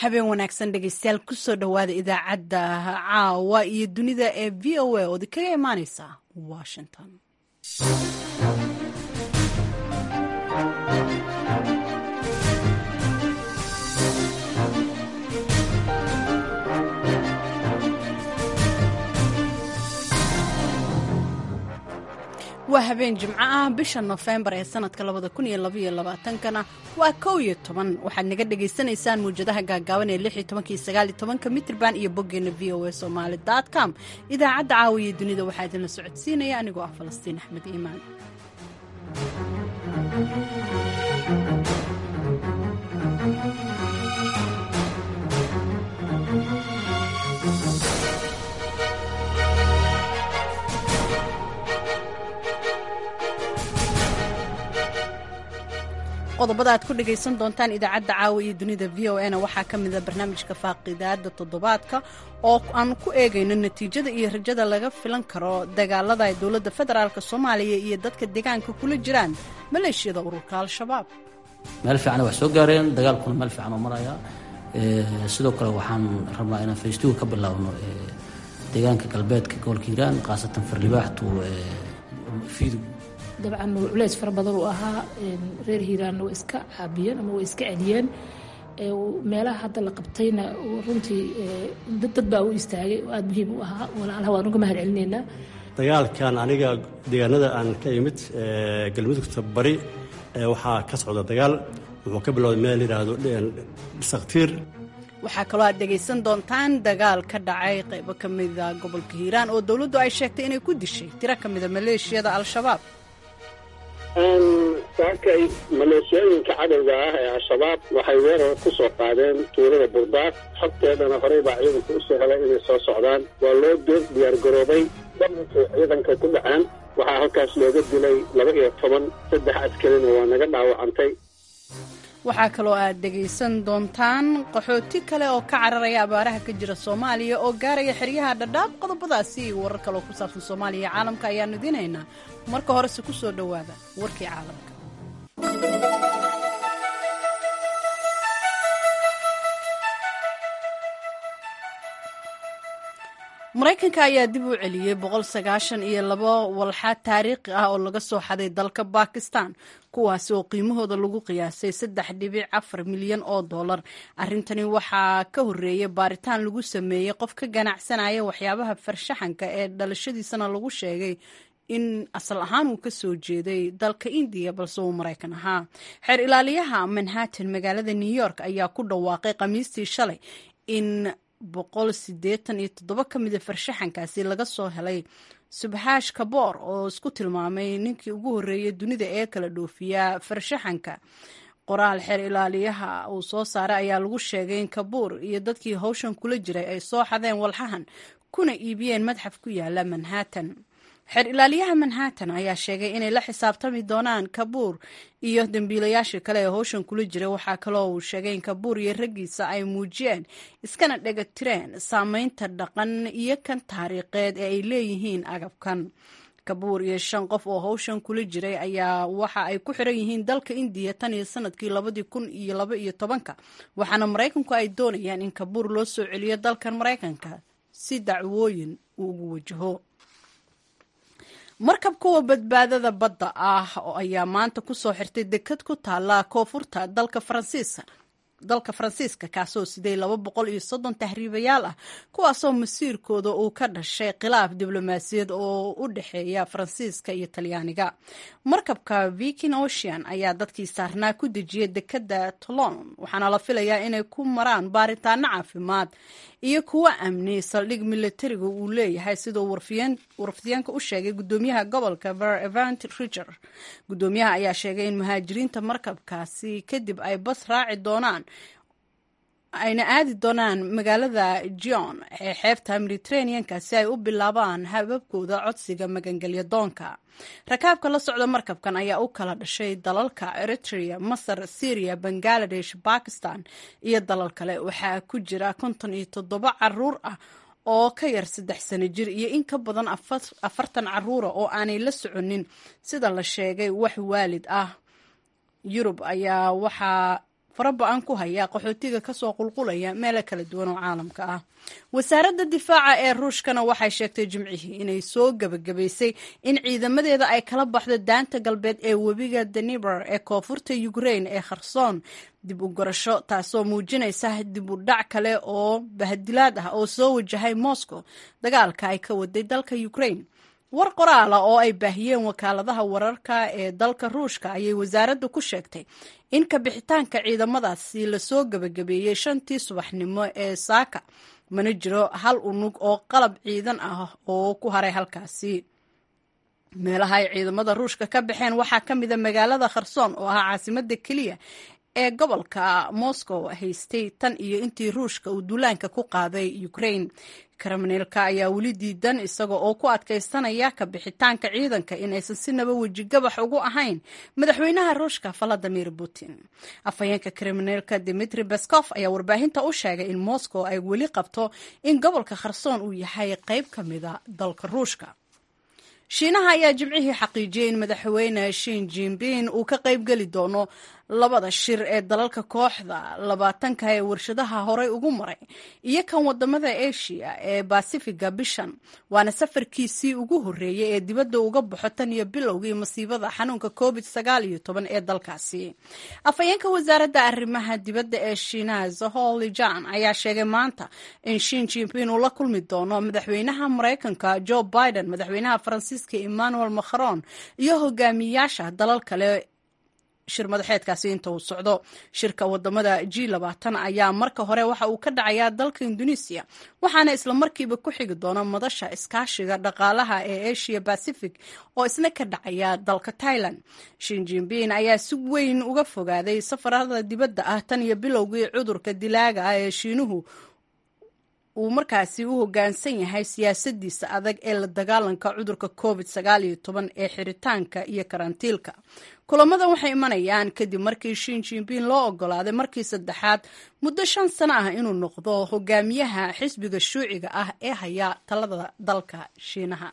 habeen wanaagsan dhegeystayaal kusoo dhowaada idaacadda caawa iyo dunida ee v o a oodi kaga imaaneysa washington waa habeen jimco ah bisha nofembar ee sanadka labada kun iyo labaiyo labaatankana waa kow iyo toban waxaad naga dhagaysanaysaan muwjadaha gaagaaban ee lix iyo tobankii sagaal iyo tobanka mitrban iyo boggeena v o a somaali dot com idaacadda caawiya dunida waxaa idinla socodsiinaya anigoo ah falastiin axmed iimaan qodobada aad ku dhagaysan doontaan idaacadda caawa iyo dunida v o na waxaa ka mida barnaamijka faaqidaada toddobaadka oo aan ku eegayno natiijada iyo rajada laga filan karo dagaalada ay dowladda federaalk soomaaliya iyo dadka deegaanka kula jiraan maleeshiyada ururka al-shabaab meel fiican wax soo gaareen dagaalkuna meel fiican oo maraya sidoo kale waxaan rabnaa inaan faystuga ka bilaabno deegaanka galbeedka gobolka hiiraan khaasatan farlibaaxtu fiidug dabcan culeys fara badan uu ahaa reer hiiraanna way iska caabiyeen ama way iska celiyeen meelaha hadda la qabtayna runtii dad baa u istaagay oo aada muhiim u ahaa walaalaha waan uga mahad celinaynaa dagaalkan aniga deegaanada aan ka imid galmudugta bari waxaa ka socda dagaal wuxuu ka bilowday meel yidhaahdo saktiir waxaa kaloo aad dhegaysan doontaan dagaal ka dhacay qaybo ka mida gobolka hiiraan oo dowladdu ay sheegtay inay ku dishay tiro ka mida maleeshiyada al-shabaab saakay maleeshiyooyinka cadowga ah ee al-shabaab waxay weerar ku soo qaadeen tuulada burdaaq xogteedana horey baa ciidanka u soo helay inay soo socdaan waa loo diyaargaroobay daminkay ciidanka ku dhaceen waxaa halkaas looga dilay laba iyo toban saddex askarina waa naga dhaawacantay waxaa kaloo aad dhegaysan doontaan qaxooti kale oo ka cararaya abaaraha ka jira soomaaliya oo gaaraya xeryaha dhadhaab qodobadaasi iyo warar kaleoo ku saabsan soomaaliya iyo caalamka ayaanu idinaynaa marka horese ku soo dhowaada warkii caalamka maraykanka ayaa dib u celiyey boqol sagaashan iyo labo walxaad taariikhi ah oo laga soo xaday dalka bakistan kuwaasi oo qiimahooda lagu qiyaasay saddex dhibic afar milyan oo dollar arrintani waxaa ka horreeyay baaritaan lagu sameeyey qof ka ganacsanaya waxyaabaha farshaxanka ee dhalashadiisana lagu sheegay in asal ahaan uu ka soo jeeday dalka indiya balse uu maraykan ahaa xeer ilaaliyaha manhattan magaalada new york ayaa ku dhawaaqay khamiistii shalay in boqol sideetan iyo toddoba ka mida farshaxankaasi laga soo helay subxaash kaboor oo isku tilmaamay ninkii ugu horreeyay dunida ee kala dhoofiya farshaxanka qoraal xeer ilaaliyaha uu soo saaray ayaa lagu sheegay in kabuur iyo dadkii hawshan kula jiray ay soo xadeen walxahan kuna iibiyeen madxaf ku yaala manhattan xeer ilaaliyaha manhattan ayaa sheegay inay la xisaabtami doonaan kabuur iyo dembiilayaashii kale ee howshan kula jira waxaa kaloo uu sheegay in kabuur iyo raggiisa ay muujiyeen iskana dhagatireen saameynta dhaqan iyo kan taariikheed ee ay leeyihiin agabkan kabuur iyo shan qof oo howshan kula jiray ayaa waxa ay ku xiran yihiin dalka indiya tan iyo sanadkii labadii kun iyo laba iyo tobanka waxaana maraykanku ay doonayaan in kabuur loo soo celiyo dalkan maraykanka si dacwooyin uu ugu wajaho markab kuwa badbaadada badda ah ayaa maanta ku soo xirtay dekad ku taala koonfurta dalka faransiiska dalka faransiiska kaasoo siday laba boqol iyo soddon tahriibayaal ah kuwaasoo masiirkooda uu ka dhashay khilaaf diblomaasiyad oo u dhexeeya faransiiska iyo talyaaniga markabka viking ocean ayaa dadkii saarnaa ku dejiyay dekadda tolon waxaana la filayaa inay ku maraan baaritaano caafimaad iyo kuwo amni saldhig militariga uu leeyahay siduu warfidyaanka u sheegay gudoomiyaha gobolka ver evant riger gudoomiyaha ayaa sheegay in muhaajiriinta markabkaasi kadib ay bas raaci doonaan ayna aadi doonaan magaalada gion ee xeebta mediterraneanka si ay u bilaabaan hababkooda codsiga magangelya doonka rakaabka la socda markabkan ayaa u kala dhashay dalalka eritrea masar syria bangaladesh bakistan iyo dalal kale waxaa ku jira konton iyo toddoba caruur ah oo ka yar saddex sano jir iyo in ka badan afartan caruura oo aanay la soconin sida la sheegay wax waalid ah yurub ayaa waxaa faraba-an ku haya qaxootiga kasoo qulqulaya meelo kala duwan oo caalamka ah wasaaradda difaaca ee ruushkana waxay sheegtay jimcihii inay soo gebagabaysay in ciidamadeeda ay kala baxdo daanta galbeed ee webiga daniber ee koonfurta ukrain ee kharsoon dib u gorasho taasoo muujinaysa dib u dhac kale oo bahadilaad ah oo soo wajahay moscow dagaalka ay ka waday dalka ukrain war qoraala oo ay baahiyeen wakaaladaha wararka ee dalka ruushka ayay wasaaradda ku sheegtay in kabixitaanka ciidamadaasi lasoo gebagabeeyey shantii subaxnimo ee saaka mana jiro hal unug oo qalab ciidan ah oo ku haray halkaasi meelaha ay ciidamada ruushka ka baxeen waxaa ka mida magaalada kharsoon oo ah caasimada keliya ee gobolka moscow haystay tan iyo intii ruushka uu duulaanka ku qaaday ukrain kremneelka ayaa weli diidan isaga oo ku adkaysanaya kabixitaanka ciidanka inaysan si naba wejigabax ugu ahayn madaxweynaha ruushka valadimir putin afhayeenka kremneelka dimitri baskof ayaa warbaahinta u sheegay in moscow ay weli qabto in gobolka kharsoon uu yahay qayb ka mida dalka ruushka shiinaha ayaa jimcihii xaqiijiyey in madaxweyne shin jinbin uu ka qayb geli doono labada shir ee dalalka kooxda labaatanka ee warshadaha horey ugu maray iyo kan wadamada asia ee basifiga bishan waana safarkiisii ugu horreeyey ee dibadda uga baxo tan iyo bilowgii masiibada xanuunka covid sagaal iyo toban ee dalkaasi afhayeenka wasaaradda arrimaha dibadda ee shiinaha zaholi jan ayaa sheegay maanta in shin jinbin uu la kulmi doono madaxweynaha maraykanka joe biden madaxweynaha faransiiska emmanuel macron iyo hogaamiyaasha dalal kale shir madaxeedkaasi inta uu socdo shirka wadamada g labaatan ayaa marka hore waxa uu ka dhacayaa dalka indonesiya waxaana isla markiiba ku xigi doona madasha iskaashiga dhaqaalaha ee asia pacific oo isna ka dhacaya dalka thailand shinjinbin ayaa si weyn uga fogaaday safarada dibadda ah tan iyo bilowgii cudurka dilaaga ah ee shiinuhu uu markaasi u hoggaansan yahay siyaasadiisa adag ee la dagaalanka cudurka covid sagaal iyo toban ee xiritaanka iyo karantiilka kulamadan waxay imanayaan kadib markii shin jinbin loo ogolaaday markii saddexaad muddo shan sano ah inuu noqdo hogaamiyaha xisbiga shuuciga ah ee haya talada dalka shiinaha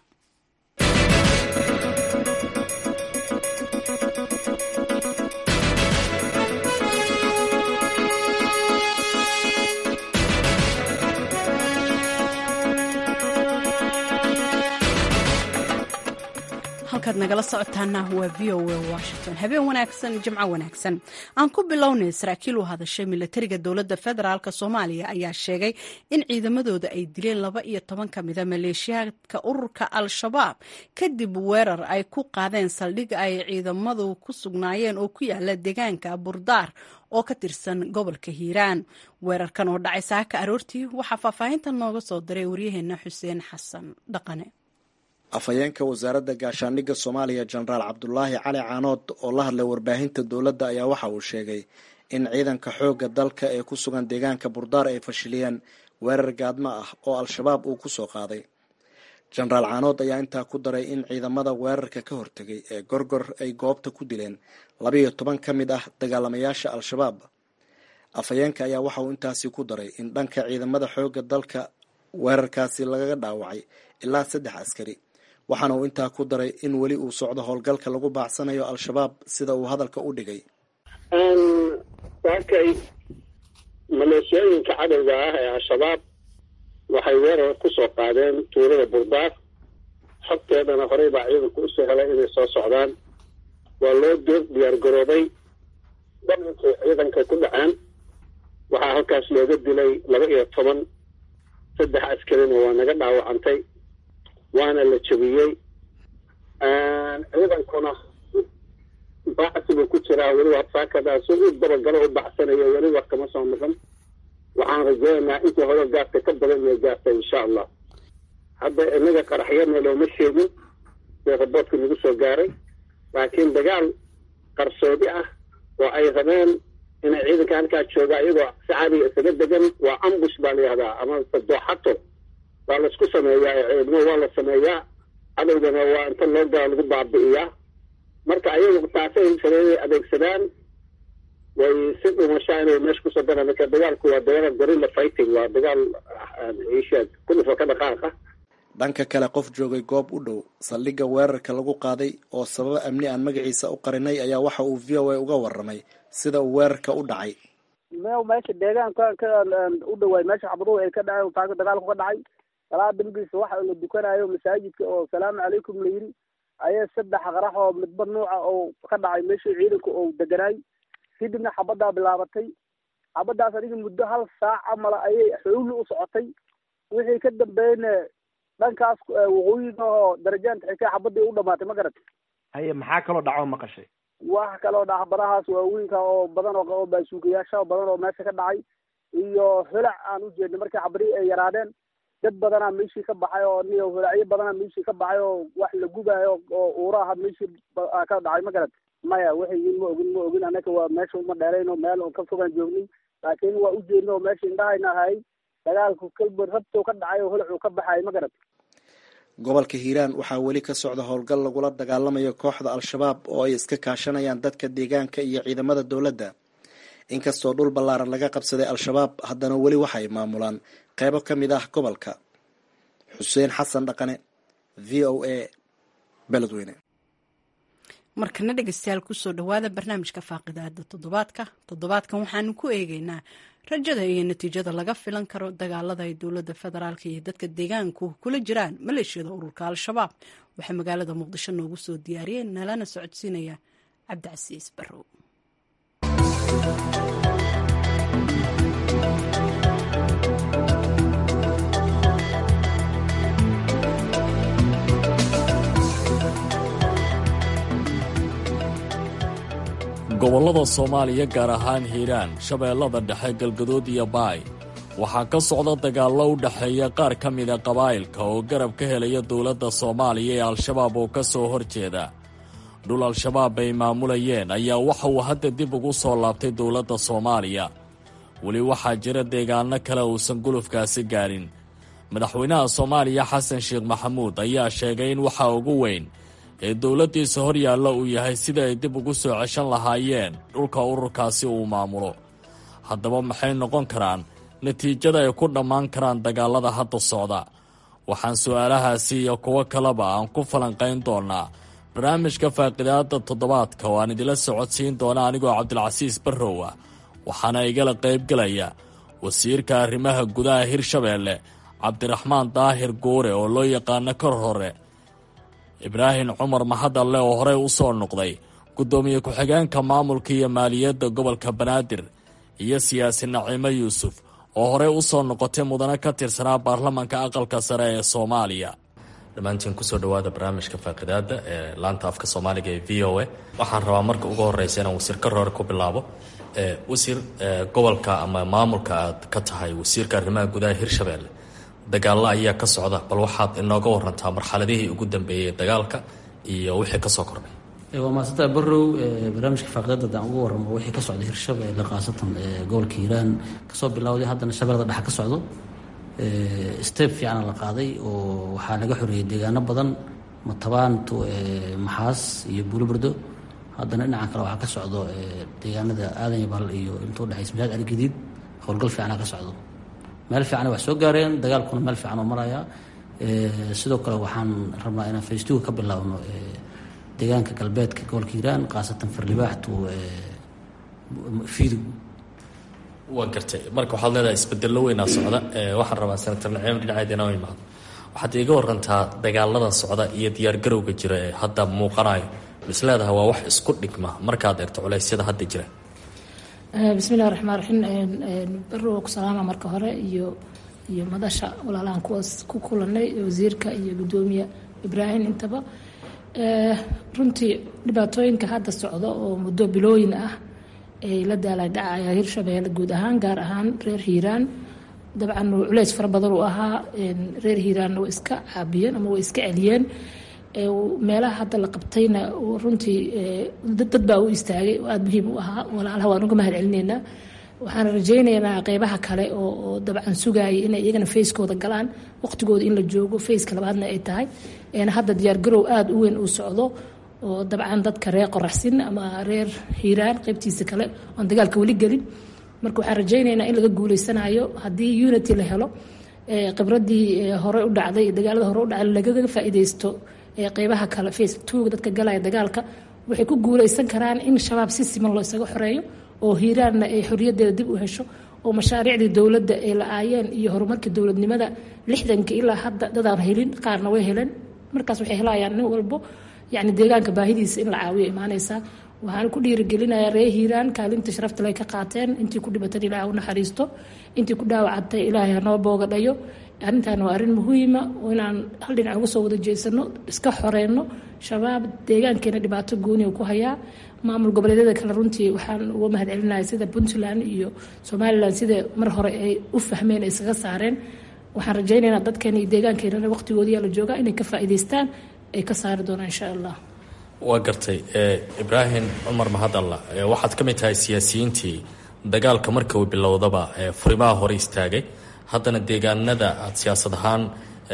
halkaad nagala socotaana waa v o a washington habeen wanaagsan jimco wanaagsan aan ku bilownay saraakiil u hadashay milatariga dowladda federaalk soomaaliya ayaa sheegay in ciidamadooda ay dileen laba iyo toban ka mida maleeshiyaadka ururka al-shabaab kadib weerar ay ku qaadeen saldhig ay ciidamadu ku sugnaayeen oo ku yaala deegaanka burdaar oo ka tirsan gobolka hiiraan weerarkan oo dhacay saaka aroortii waxaa faahfaahinta nooga soo diray waryaheena xuseen xasan dhaqane afhayeenka wasaaradda gaashaandhigga soomaaliya jenaraal cabdulaahi cali caanood oo la hadlay warbaahinta dowladda ayaa waxa uu sheegay in ciidanka xoogga dalka ee ku sugan deegaanka burdaar ay fashiliyeen weerar gaadmo ah oo al-shabaab uu ku soo qaaday jenaraal caanood ayaa intaa ku daray in ciidamada weerarka ka hortegay ee gorgor ay goobta ku dileen labayo toban ka mid ah dagaalamayaasha al-shabaab afhayeenka ayaa waxa uu intaasi ku daray in dhanka ciidamada xoogga dalka weerarkaasi lagaga dhaawacay ilaa saddex askari waxaana uu intaa ku daray in weli uu socdo howlgalka lagu baacsanayo al-shabaab sida uu hadalka u dhigay waakay maleeshiyooyinka cadowga ah ee al-shabaab waxay weerar ku soo qaadeen tuulada burdaar xogteedana horey baa ciidanku usoo helay inay soo socdaan waa loo doog diyaar garoobay daminkay ciidanka ku dhaceen waxaa halkaas looga dilay laba iyo toban saddex askarina waa naga dhaawacantay waana la jabiyey ciidankuna bacsi buu ku jiraa weliba saakadaas u dabagalo u bacsanayo weliba kama soo noqon waxaan rajeynaynaa intii hore gaarta ka badan inay gaarta insha allah hadda inaga qaraxyana looma sheegin see raboodka nagu soo gaaray laakiin dagaal qarsoodi ah oo ay rabeen inay ciidanka halkaa jooga iyagoo si caadiga isaga degan waa ambush baa la yihahdaa ama dooxato waa laisku sameeyaa ciidamo waa la sameeyaa cadowgana waa inta loo gaa lagu baabi'iyaa marka ayagu taasay sameeyay adeegsadaan way si dhumashaa inay meesha kusoo daraan marka dagaalku waa dagaal gorilla fighting waa dagaal isheeg kulifo ka dhaqaaqa dhanka kale qof joogay goob u dhow saldhigga weerarka lagu qaaday oo sababo amni aan magaciisa u qarinay ayaa waxa uu v o a uga waramay sida uu weerarka u dhacay me meesha deegaanka ka u dhawaay meesha xabaduhu ay ka dhaceen taaka dagaalku ka dhacay salaada dambiisa waxa la dukanayo masaajidka oo salaamu calaykum la yidhi ayay saddex qarax oo midba nuuca oo ka dhacay meeshii ciidanka oo deganaay kadibna xabaddaa bilaabatay xabaddaas adiga muddo hal saac camala ayay xoogli u socotay wixii ka dambeeyna dhankaas waqooyiga oo darajaanta xigtay xabaddii u dhamaatay ma garatay haye maxaa kaloo dhaco maqashay wax kaloo dhaca badahaas waaweynka oo badan oo baasuukayaasha badan oo meesha ka dhacay iyo holac aan u jeednay markii xabadihii ay yaraadeen dad badanaa meeshii ka baxay oo niyo holacyo badanaa meeshii ka baxay oo wax la gubaayo oo uuraha meeshii ka dhacay ma garat maya waxayin ma ogin ma ogin anaka waa meesha uma dheerayno meel oo ka fogaan joognay laakiin waa u jeedna oo meesha indhahayna ahay dagaalku kalba rabtow ka dhacay oo holacuu ka baxay ma garat gobolka hiiraan waxaa weli ka socda howlgal lagula dagaalamayo kooxda al-shabaab oo ay iska kaashanayaan dadka deegaanka iyo ciidamada dowladda inkastoo dhul ballaaran laga qabsaday al-shabaab haddana weli waxay maamulaan qeybo ka mid ah gobolka xuseen xasan dhaqane v o a beledweyne markana dhegeystayaal kusoo dhawaada barnaamijka faaqidaada toddobaadka toddobaadkan waxaanu ku eegeynaa rajada iyo natiijada laga filan karo dagaalada ay dowladda federaalk iyo dadka deegaanku kula jiraan maleeshiyada ururka al-shabaab waxaa magaalada muqdisho noogu soo diyaariyeen nalana socodsiinaya cabdicasiis barrow gobollada soomaaliya gaar ahaan hiiraan shabeellada dhexe galgadood iyo baay waxaa ka socda dagaallo u dhexeeya qaar ka mida qabaa'ilka oo garab ka helaya dowladda soomaaliya ee al-shabaab oo ka soo hor jeeda dhul al-shabaab ay maamulayeen ayaa waxa uu hadda dib ugu soo laabtay dowladda soomaaliya weli waxaa jira deegaanno kale uusan gulufkaasi gaadhin madaxweynaha soomaaliya xasan sheekh maxamuud ayaa sheegay in waxa ugu weyn ee dowladdiisa hor yaalla uu yahay sida ay dib ugu soo ceshan lahaayeen dhulka ururkaasi uu maamulo haddaba maxay noqon karaan natiijada ay ku dhammaan karaan dagaalada hadda socda waxaan su'aalahaasi iyo kuwo kaleba aan ku falanqayn doonnaa barnaamijka faaqidaada toddobaadka oo aan idila socodsiin doona anigoo cabdilcasiis barrow ah waxaana igala qaybgelaya wasiirka arrimaha gudaha hirshabeelle cabdiraxmaan daahir guure oo loo yaqaano kor hore ibraahim cumar mahadalle oo horey u soo noqday guddoomiye ku-xigeenka maamulka iyo maaliyadda gobolka banaadir iyo siyaasi naciimo yuusuf oo horey u soo noqotay mudane ka tirsanaa baarlamanka aqalka sare ee soomaaliya dhammaantiin kusoo dhawaada barnaamijka faaqidaada ee laanta afka soomaaliga ee v o a waxaan rabaa marka ugu horeysa inaan wasiir ka roore ku bilaabo wasiir gobolka ama maamulka aad ka tahay wasiirka arrimaha gudaha hirshabeelle dagaallo ayaa ka socda bal waxaad inooga warantaa marxaladihii ugu dambeeyey dagaalka iyo wixii kasoo kordhay waa maasanta barrow barnaamijka faaqidaada adaan uga waramo wixii ka socda hirshabeelle khaasatan gobolka hiiraan kasoo bilowday haddana shabeellada dhexe ka socdo step fiicana la qaaday oo waxaa laga xoreeyey deegaano badan matabaanto maxaas iyo buulobardo haddana dhinacan kale waxaa ka socdo deegaanada aadan yabal iyo inta udhexaysa masaajid aligadiid howlgal fiicana ka socdo meel fiicana wax soo gaareen dagaalkuna meel fiican oo maraya sidoo kale waxaan rabnaa inaan faystuga ka bilaabno deegaanka galbeedka gobolka hiiraan khaasatan farlibaaxtu fiidow waa gartay marka waxaad leedahay isbedello weynaa socda waxaan rabaa senator naciim dhinaceed inoo imaado waxaad iiga warantaa dagaalada socda iyo diyaargarowga jira ee hadda muuqanayo mis leedahay waa wax isku dhigma markaad eegto culeysyada hadda jira bismillahi raxmaan raxiim barrow ku salaama marka hore iyo iyo madasha walaalahan kuwaas ku kulanay wasiirka iyo guddoomiye ibraahim intaba runtii dhibaatooyinka hadda socda oo muddo bilooyin ah ay la daalay dhacaya hirshabeelle guud ahaan gaar ahaan reer hiiraan dabcan culeys fara badan uu ahaa reer hiiraanna way iska caabiyeen ama way iska celiyeen meelaha hadda la qabtayna runtii dad baa u istaagay oo aada muhiim u ahaa walaalaha waan uga mahad celineynaa waxaan rajaynaynaa qeybaha kale oo dabcan sugaayay inay iyagana fayskooda galaan waqtigooda in la joogo fayska labaadna ay tahay hadda diyaargarow aada u weyn uu socdo oo dabcan dadka reer qoraxsin ama reer hiiraan qeybtiisa kale oon dagaalka weli gelin marka waxaan rajaynaynaa in laga guuleysanayo haddii unity la helo khibradii hore u dhacday dagaalada hore u dhacday lagaga faa'iideysto qeybaha kale face two dadka galaya dagaalka waxay ku guuleysan karaan in shabaab si siman loo isaga xoreeyo oo hiiraanna ay xoriyaddeeda dib u hesho oo mashaariicdii dowladda ay la-aayeen iyo horumarkii dowladnimada lixdanka ilaa hadda dadaan helin qaarna way heleen markaas waxay helayaan nin walbo yani deegaanka baahidiisa in la caawiyo imaanaysaa waxaan ku dhiirigelinayaa ree hiiraan kaalinta sharafta lay ka qaateen intii ku dhibatan ilaah u naxariisto intii ku dhaawacantay ilaahay hanoo boogadhayo arrintan waa arrin muhiima oo inaan hal dhinac uga soo wada jeesano iska xoreyno shabaab deegaankeena dhibaato gooni ku hayaa maamul goboleedyada kale runtii waxaan uga mahad celinahay sida puntland iyo somalilan sida mar hore ay u fahmeen ay iskaga saareen waxaan rajaynaynaa dadkeena iyo deegaankeenana waqtigoodiyaa la joogaa inay ka faa'iidaystaan ay ka saari doonaan insha allah waa gartay ibraahim cumar mahadalla waxaad ka mid tahay siyaasiyiintii dagaalka marka uu bilowdaba furimaha hore istaagay haddana deegaanada aada siyaasad ahaan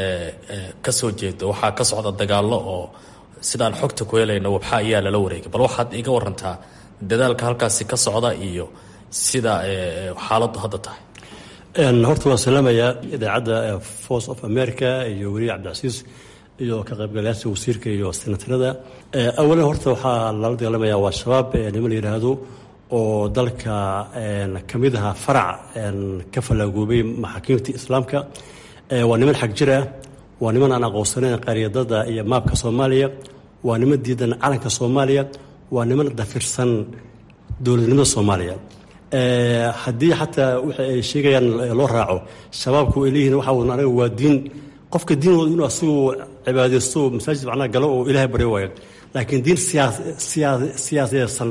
ka soo jeedo waxaa ka socda dagaallo oo sidaan xogta ku helayno wabxa ayaa lala wareegay bal waxaad iga warantaa dadaalka halkaasi ka socda iyo sida xaaladdu hadda tahay horta waan salaamayaa idaacadda force of america iyo weliya cabdicasiis iyo ka qaybgalayaasha wasiirka iyo senatarada awalan horta waxaa lala dagaalamaya waa shabaab nima la yidhaahdo oo dalka ka mid aha farac ka fallaagoobay maxaakiimta islaamka waa niman xag jir ah waa niman aan aqoonsanayn qaryadada iyo maabka soomaaliya waa niman diidan calanka soomaaliya waa niman dafirsan dowladnimada soomaaliya haddii xataa waxa ay sheegayaan loo raaco shabaabku ay leeyihin waxa wadna anaga waa diin qofka diin inuu asigu cibaadaysto masaajid macnaha galo oo ilaahay baryo waayo laakiin diin siyaasiyeysan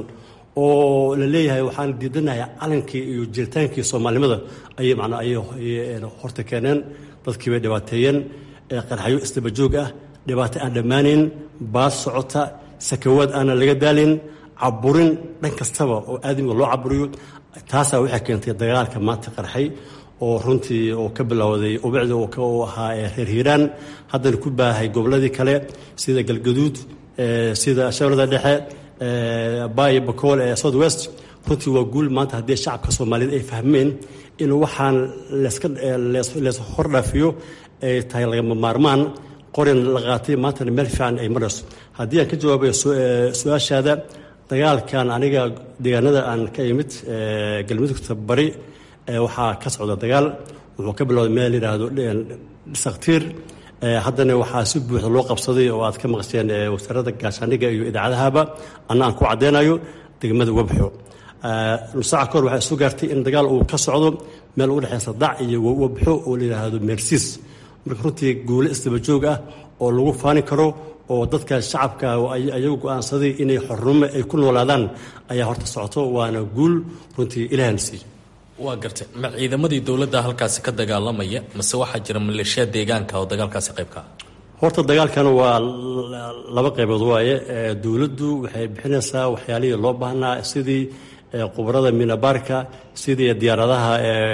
oo la leeyahay waxaan diidanahay calankii iyo jiritaankii soomaalinimada ayay macnaa ayay horta keeneen dadkii bay dhibaateeyeen qarxayo isdabajoog ah dhibaato aan dhammaanayn baas socota sakawaad aanan laga daalin caburin dhan kastaba oo aadamiga loo caburiyo taasaa waxay keentay dagaalka maanta qarxay oo runtii oo ka bilowday ubicda uu ahaa reer hiiraan haddana ku baahay gobolladii kale sida galgaduud sida shabeellada dhexe bayo bakool ee south west runtii waa guul maanta haddii shacabka soomaaliyeed ay fahmeen in waxaan lees hordhaafiyo ay tahay lagama maarmaan qorin la qaatay maantana meel fiican ay marayso haddii aan ka jawaabayo su-aashaada dagaalkan aniga deegaanada aan ka imid galmudugta bari waxaa ka socda dagaal wuxuu ka bilowday meel yidhaahdo saktiir haddana waxaa si buuxda loo qabsaday oo aad ka maqasheen wasaaradda gaashaandhigga iyo idaacadahaba anna aan ku caddeynayo degmada wabxo nusaaca kahor waxaa isu gaartay in dagaal uu ka socdo meel u dhexeysa dac iyo wabxo oo la yidhaahdo meersiis marka runtii guule isdabajoog ah oo lagu faani karo oo dadka shacabka ayagu go-aansaday inay xornimo ay ku noolaadaan ayaa horta socoto waana guul runtii ilaahana siiyo waa gartay ma ciidamadii dowladda halkaasi ka dagaalamaya mase waxaa jira maleeshiya deegaanka oo dagaalkaasi qayb ka ah horta dagaalkan waa laba qaybood waaye dowladdu waxay bixinaysaa waxyaalihii loo baahnaa sidii qubarada minabaarka sidii diyaaradaha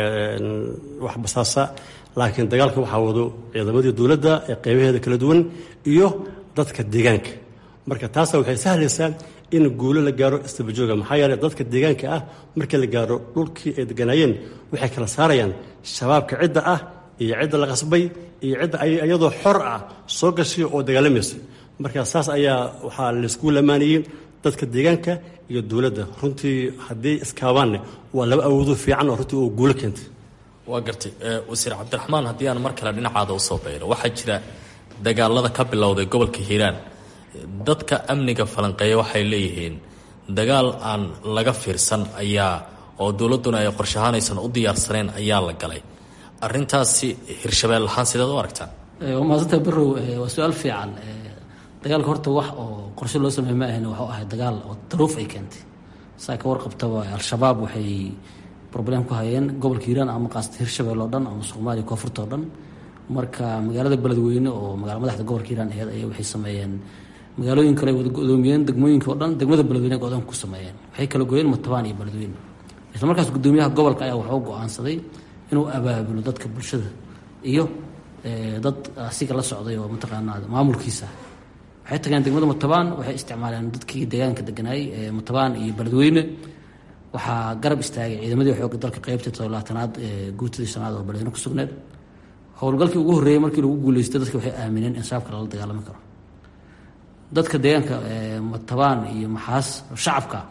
waxbasaasa laakiin dagaalka waxaa wado ciidamadii dowladda ee qaybaheeda kala duwan iyo dadka deegaanka marka taasa waxay sahlaysaa in guulo la gaaro istabajooga maxaa yeeley dadka deegaanka ah markii la gaaro dhulkii ay deganaayeen waxay kala saarayaan shabaabka cidda ah iyo cidda la qasbay iyo cidda iyadoo xor ah soo gashay oo dagaalamaysa marka saas ayaa waxaa laysku lamaanayey dadka deegaanka iyo dowladda runtii haddii iskaabaanne waa laba awoodo fiican oo runtii oo guulo keentay waa gartay wasiir cabdiraxmaan haddii aan mar kale dhinacaada usoo bayro waxaa jira dagaalada ka bilowday gobolka hiiraan dadka amniga falanqeeya waxay leeyihiin dagaal aan laga fiirsan ayaa oo dowladduna ay qorshahaanaysan u diyaarsaneen ayaa la galay arintaasi hirshabeel ahaan sideed u aragtaan waa maasanta barow waa su-aal fiican dagaalka horta wax oo qorshe loo sameey ma ahayn waxuu ahay dagaal oo daruuf ay keentay saa ka warqabtaba al-shabaab waxay problem ku hayeen gobolka hiiraan ama qaasata hirshabeel oo dhan ama soomaaliya koonfurta oo dhan marka magaalada beledweyne oo magaala madaxda gobolka hiiraan aheyd ayaa waxay sameeyeen magaalooyin kale wada godoomiyeen degmooyinka oo dhan degmada beledweyne go-doonka ku sameeyeen waxay kala gooyeen matabaan iyo beledweyne isla markaas gudoomiyaha gobolka ayaa waxuu go-aansaday inuu abaabulo dadka bulshada iyo dad asiga la socday oo mataqaanaa maamulkiisa waxay tageen degmada matabaan waxay isticmaaleen dadkii deegaanka deganaayey ee matabaan iyo beledweyne waxaa garab istaagay ciidamadii xooga dalka qeybtii toddobaatanaad ee guutadii shanaad oo beledweyne ku sugneed howlgalkii ugu horreeyey markii lagu guuleystay dadka waxay aamineen in shabaabka lala dagaalami karo dadka deegaanka matabaan iyo maxaas shacabka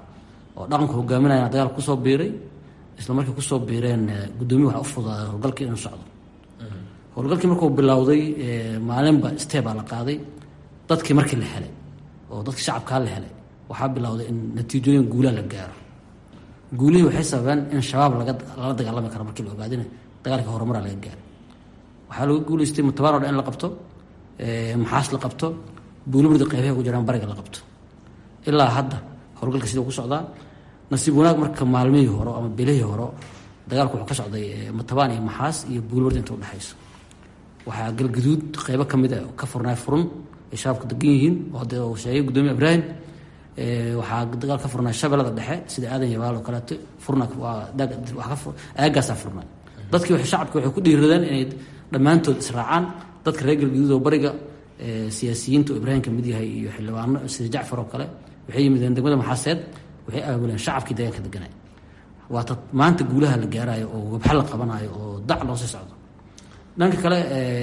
oo dhaqanku hogaaminaya dagaalka kusoo biiray isla markay kusoo biireen guddoomiya waxa u fudaaday howlgalkii inuu socdo howlgalkii markuu bilowday maalinba steebaa la qaaday dadkii markii la helay oo dadkii shacabkaa la helay waxaa bilowday in natiijooyin guulaa la gaaro guulihii waxay sababeen in shabaab laga lala dagaalami karo markii la ogaadina dagaalka horumaraa laga gaaray waxaa lagu guuleystay mutabaan o dhan in la qabto maxaas la qabto buuliburda qeybaha ku jiraan bariga la qabto ilaa hadda howlgalka siduu ku socdaa nasiib wanaag marka maalmihii hore ama bilihii hore dagaalku wuxuu ka socday matabaan iyo maxaas iyo buuliburda inta udhexayso waxaa galgaduud qeybo ka mid a ka furnaay furun ay shabaabka degan yihiin oo de uu sheegay guddoomiye ibraahim waxaa dagaal ka furnaa shabeellada dhexe sida aadan yabaal oo kaleeto furna aagaasaa furnaa dadkii shacabki waxay ku dhiiradeen inay dhammaantood israacaan dadka reer galgaduud oo bariga siyaasiyiinta oo ibraahim kamid yahay iyo xildhibaano sida jacfar oo kale waxay yimideen degmada maxaaseed waxay aabuleen shacabkii deegaanka deganay waata maanta guulaha la gaarayo oo wabxa la qabanayo oo dac loo sii socdo dhanka kale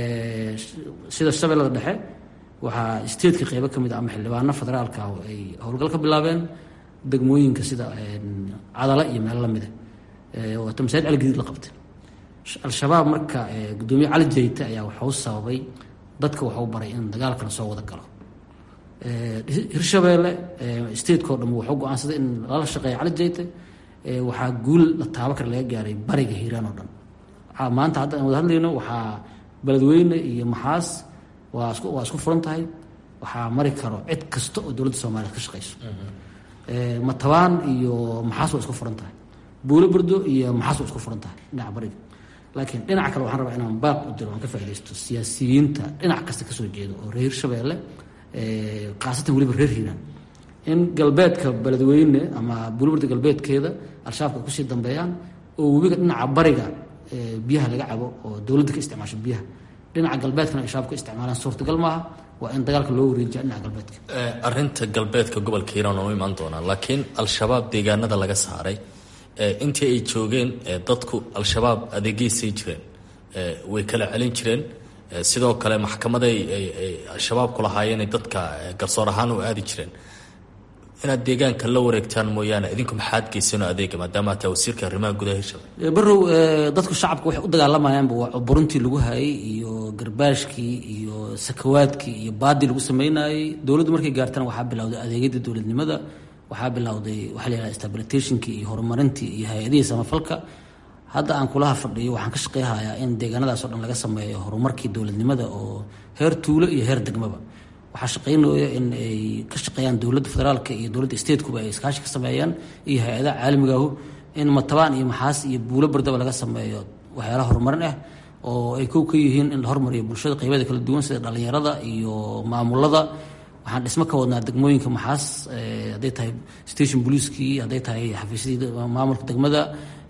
sida shabeellada dhexe waxaa statetka qeybo ka mid a ama xildhibaano federaalka ay howlgal ka bilaabeen degmooyinka sida cadala iyo meelo lamida waata masaajid cali gadiid la qabtay al-shabaab marka guddoomiye cali jayte ayaa waxau sababay dadka waxau baray in dagaalkana soo wada galo hirshabeelle stateko dham waxuu go-aansaday in lala shaqeeya cali jayte waxaa guul la taabo kar laga gaaray bariga hiiraan oo dhan maanta hadda aan wada hadlayno waxaa beledweyne iyo maxaas waa isku waa isku furan tahay waxaa mari karo cid kasta oo dowladda soomaaliya ka shaqeyso matabaan iyo maxaas waa isku furan tahay buulo burdo iyo maxaas waa isku furan tahay dhinaca bariga laakiin dhinaca kale waxaan rabaa inaan baaq u diro aan ka faaidaysto siyaasiyiinta dhinac kasta kasoo jeeda oo reer hirshabeelle khaasatan weliba reer hiiraan in galbeedka beledweyne ama buuliburda galbeedkeeda al-shabaabka ay kusii dambeeyaan oo webiga dhinaca bariga biyaha laga cabo oo dowladda ka isticmaasho biyaha dhinaca galbeedkana ay shabaab ka isticmaalaan suurtagal maaha waa in dagaalka loo wareejiya dhinaca galbeedka arinta galbeedka gobolka hiiraan oo imaan doonaa laakiin al-shabaab deegaanada laga saaray intii ay joogeen dadku al-shabaab adeegeysay jireen way kala celin jireen sidoo kale maxkamaday al-shabaabku lahaayeenay dadka garsoor ahaan u aadi jireen inaad deegaanka la wareegtaan mooyaane idinku maxaad geysano adeega maadaama taa wasiirka arrimaha gudaha hirshabelle barow dadku shacabka waxay u dagaalamayaanba waa buruntii lagu hayay iyo garbaashkii iyo sakawaadkii iyo baadii lagu sameynayey dowladdu markay gaartana waxaa bilowday adeegyadii dowladnimada waxaa bilowday waxaa la yidhaha stabilitationkii iyo horumarintii iyo hay-adihii samafalka hadda aan kulaha fadhiyo waxaan ka shaqeyhayaa in deegaanadaas oo dhan laga sameeyo horumarkii dowladnimada oo heer tuulo iyo heer degmaba waxaa shaqeynaya in ay ka shaqeeyaan dowladda federaalka iyo dowladda statekuba ay iskaashi ka sameeyaan iyo hay-adaha caalamigaahu in matabaan iyo maxaas iyo buulo bardaba laga sameeyo waxyaalaha horumarin ah oo ay kow ka yihiin in la hormariyo bulshada qeybeeda kala duwan sida dhalinyarada iyo maamulada waxaan dhismo ka wadnaa degmooyinka maxaas hadday tahay station booliiskii hadday tahay xafiisyadii maamulka degmada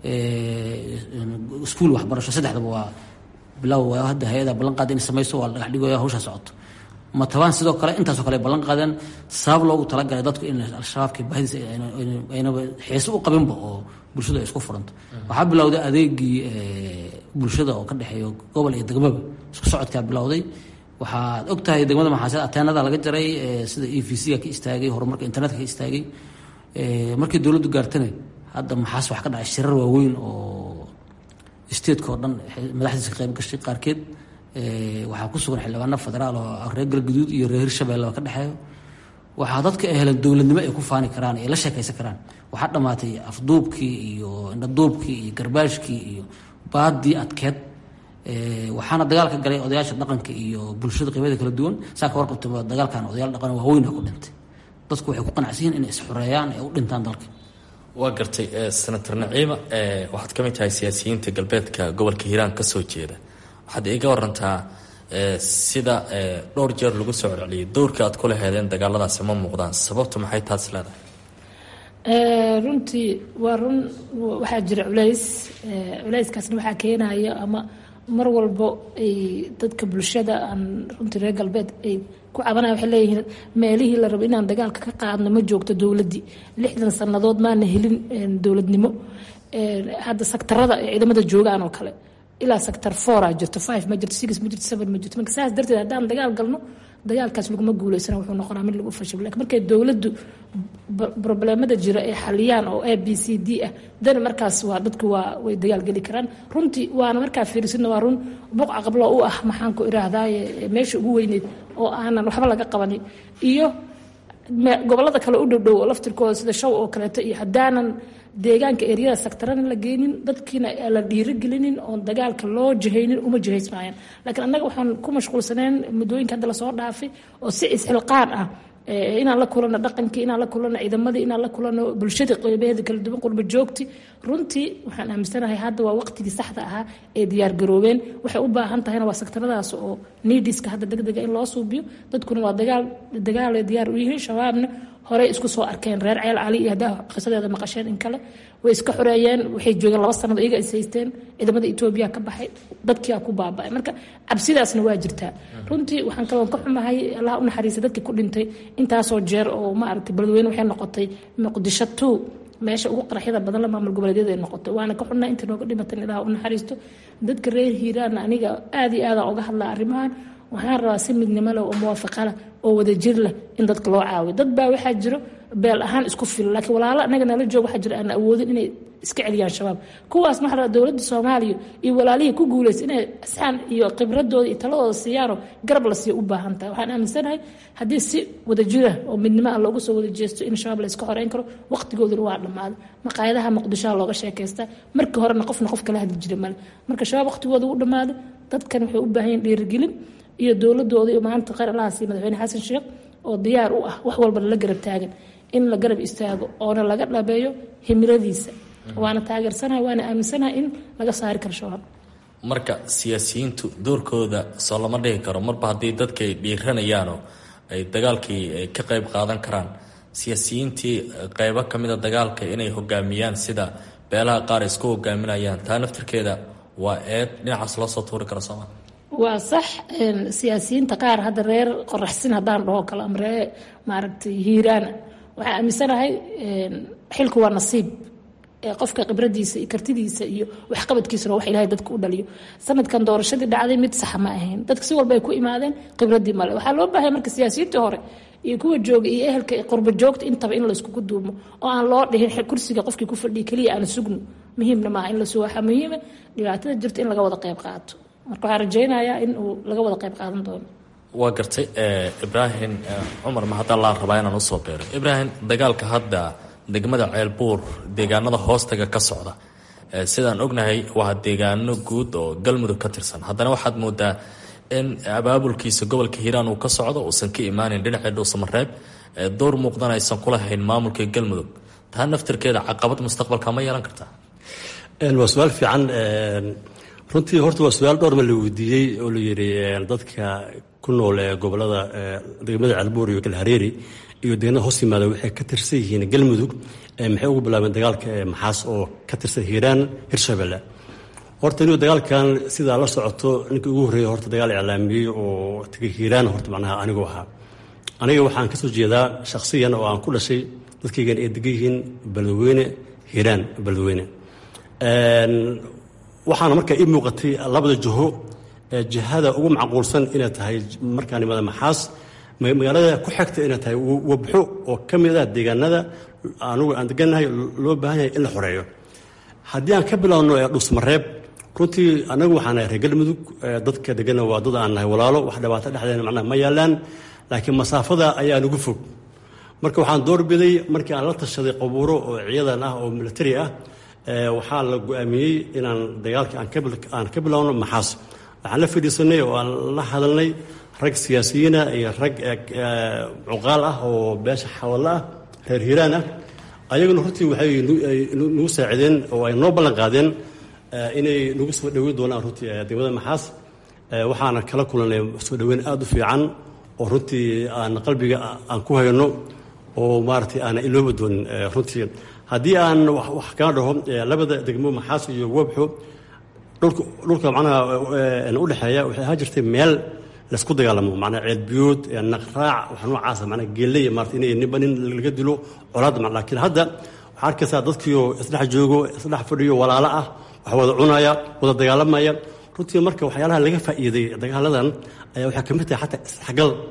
iskuol waxbarasho saddexdaba waa bilow hadda hay-ada ballan qaada inay sameyso waa la dhagax dhigaya hawshaa socoto matabaan sidoo kale intaasoo kale ay ballan qaadeen sabab loogu talagalay dadku in al-shabaabka baahidiisa aynaba xiise u qabinba oo bulshadu ay isku furanto waxaa bilowday adeegii bulshada oo ka dhexeeyo gobol iyo degmaba isku socodkaa bilowday waxaad og tahay degmada maxaaseed ateenada laga jaray sida e v c-ga ka istaagay horumarka internetka ka istaagay markii dowladdu gaartana hadda maxaas wax ka dhacay shirar waaweyn oo stateka oo dhan madaxdiisa ka qayb gashay qaarkeed waxaa ku sugan xildhibaano federaal oo reer galguduud iyo reer hirshabelle oo ka dhexeeyo waxaa dadka ay heleen dowladnimo ay ku faani karaan ay la sheekaysan karaan waxaa dhammaatay afduubkii iyo indhaduubkii iyo garbaashkii iyo baadii adkeed waxaana dagaalka galay odayaasha dhaqanka iyo bulshada qeybeeda kala duwan saa ka warqabta dagaalkan odayaal dhaqan waaweyna ku dhintay dadku waxay ku qanacsan yihin inay isxureeyaan ee u dhintaan dalka waa gartay senator naciima waxaad ka mid tahay siyaasiyiinta galbeedka gobolka hiiraan ka soo jeeda waxaad iiga warantaa sida dhowr jeer lagu soo celceliyay dowrka aad kula heedeen dagaaladaasi ma muuqdaan sababtu maxay taas leedahay runtii waa run waxaa jira culays culayskaasna waxaa keenaya ama mar walbo ay dadka bulshada aan runtii reer galbeed ay ku cabanaya waxay leeyihiin meelihii la rabo inaan dagaalka ka qaadno ma joogto dowladdii lixdan sannadood maana helin dowladnimo hadda saktarada ee ciidamada joogaan oo kale ilaa sector foura jirto five ma jirto six ma jirto seven ma jirto marka saas darteed haddaan dagaal galno dagaalkaas laguma guuleysana wuxuu noqonaa mid lagu fashil lakin markay dowladdu probleemada jira ay xaliyaan oo a b c d ah dani markaas waa dadku waa way dagaal geli karaan runtii waana markaa fiirisidna waa run buqca qablo u ah maxaan ku iraahdaye meesha ugu weyneyd oo aanan waxba laga qabanin iyo gobolada kale u dhowdhow oo laftirkooda sida shaw oo kaleeto iyo haddaanan deegaanka eryada saktarana la geynin dadkiina la dhiirigelinin oon dagaalka loo jihaynin uma jihaysmaayaan laakiin annaga waxaan ku mashquulsaneen muddooyinka hadda lasoo dhaafay oo si isxilqaan ah inaan la kulano dhaqankii inaan la kulano ciidamadii inaan la kulano bulshadii qeybaheeda kala duwan qurba joogti runtii waxaan aaminsanahay hadda waa waqtigii saxda ahaa ee diyaargaroobeen waxay u baahan tahayna waa sektaradaas oo niidiska hadda degdega in loo suubiyo dadkuna waa dagaal dagaalay diyaar u yihiin shabaabna horey isku soo arkeen reer ceel cali iyo haddaa qisadeeda maqasheen in kale way iska xoreeyeen waxay joogeen laba sanado iyaga is haysteen ciidamada etoobiya ka baxay dadkiaa ku baaba'ay marka cabsidaasna waa jirtaa runtii waxaan kaloon ka xumahay allah u naxariisa dadkii ku dhintay intaasoo jeer oo maaragtay beledweyne waxay noqotay muqdisho two meesha ugu qaraxyada badan la maamul goboleedyada ay noqotay waana ka xunnaa inta nooga dhimatan ilaah u naxariisto dadka reer hiiraanna aniga aada iyo aadaan uga hadlaa arrimahan waxaan rabaa si midnimo leh oo muwaafaqa leh oo wadajir leh in dadka loo caawiyo dad baa waxaa jiro beel ahaan isku fila laakiin walaalo anaga nala joog waxaa jira aan awoodin inay iska celiyaan shabaab kuwaasna waxaa rabaa dowladda soomaaliya iyo walaalihii ku guulaysa inay asxaan iyo khibradooda iyo taladooda siiyaanoo garab la siiya u baahan tahay waxaan aaminsanahay haddii si wadajira oo midnimo ah loogu soo wada jeesto in shabaab la iska xoreyn karo waqtigooduna waa dhammaaday maqaayadaha muqdishoha looga sheekaystaa markii horena qofna qof kala hadli jira male marka shabaab waqtigooda u dhammaaday dadkan waxay u baahan yihin dhiirigelin iyo dowladooda iyo maanta khayr allaha siiy madaxweyne xasan sheekh oo diyaar u ah wax walba lala garab taagan in la garab istaago oona laga dhabeeyo himiladiisa waana taageersanahay waana aaminsanahay in laga saari karo shabaab marka siyaasiyiintu doorkooda soo lama dhigi karo marba haddii dadka ay dhiiranayaanoo ay dagaalkii ka qayb qaadan karaan siyaasiyiintii qeybo ka mida dagaalka inay hogaamiyaan sida beelaha qaar isku hogaaminayaan taa naftirkeeda waa eed dhinacaas loo soo tuuri karo sooma waa sax siyaasiyiinta qaar hadda reer qoraxsin haddaan dhaho kale ama reer maaragtay hiiraana waxaa aaminsanahay xilku waa nasiib qofka khibradiisa iyo kartidiisa iyo waxqabadkiisuna wax ilahay dadka u dhaliyo sanadkan doorashadii dhacday mid saxa ma ahayn dadka si walba ay ku imaadeen khibradii male waxaa loo baahaya marka siyaasiyiintii hore iyo kuwa jooga iyo ehelka qurba joogta intaba in layskugu duumo oo aan loo dhihin kursiga qofkii ku fadhiya keliya aan sugno muhiimna maaha in la sugo waxaa muhiima dhibaatada jirta in laga wada qayb qaato marka waxaan rajaynayaa in uu laga wada qayb qaadan doono waa gartay ibraahim cumar ma haddaa laa rabaa inaan usoo beero ibraahim dagaalka hadda degmada ceelbuur deegaanada hoostaga ka socda sidaan ognahay waa deegaano guud oo galmudug ka tirsan haddana waxaad moodaa in abaabulkiisa gobolka hiiraan uu ka socdo uusan ka imaanin dhinacii dhuusamareeb door muuqdan aysan kulahayn maamulka galmudug taa naftirkeeda caqabad mustaqbalka ma yeelan kartaa waa su-aal fiican runtii horta waa su-aal dhowr ma la weydiiyey oo la yidhi dadka ku nool ee gobolada degmada calbuur iyo galhareeri iyo deeganada hoos yimaada waxay ka tirsan yihiin galmudug maxay ugu bilaabeen dagaalka maxaas oo ka tirsan hiiraan hirshabelle horta inuu dagaalkan sidaa la socoto ninkii ugu horreeya horta dagaal iclaamiyey oo tagay hiiraan horta macnaha anigu ahaa aniga waxaan ka soo jeedaa shakhsiyan oo aan ku dhashay dadkaygan ay degan yihiin beledweyne hiiraan beledweyne waxaana markaa ii muuqatay labada jiho jihada ugu macquulsan inay tahay markaa nimada maxaas magaalada ku xigta inay tahay wabxo oo ka mid ah deegaanada anugu aan degannahay loo baahan yahay in la xoreeyo haddii aan ka bilowno dhuusmareeb runtii anagu waxaan nahay reer galmudug dadka deganna waa dad aan nahay walaalo wax dhibaato dhexdeena macnaha ma yaalaan laakiin masaafada ayaa nugu fog marka waxaan doorbiday markii aan la tashaday qabuuro oo ciidan ah oo militari ah waxaa la go-aamiyey inaan dagaalka aan ka bilowno maxaas waxaan la fadhiisanay oo aan la hadalnay rag siyaasiyiina iyo rag cuqaal ah oo beesha xawallo ah reer hiiraan ah ayaguna runtii waxay nagu saacideen oo ay noo ballan qaadeen inay nagu soo dhoweyn doonaan runtii degmada maxaas waxaana kala kulanay soo dhoweyn aada u fiican oo runtii aan qalbiga aan ku hayno oo maaragtay aana ilooba doonin runtii haddii aan wax kaa dhaho labada degmo maxaas iyo wabxo dhulka macnaha udhexeeya waxay ahaa jirtay meel laysku dagaalamo macnaa ceelbiyood naqraac wax noocaasa macnaa geeley maarata inay ninba nin laga dilo colaadda ma laakiin hadda waxaa arkaysaa dadkiioo isdhex joogo isdhex fadhiyo walaalo ah wax wada cunaya wada dagaalamaya runtii marka waxyaalaha laga faa'iiday dagaaladan ayaa waxaa ka mid tahay xataa isdhexgal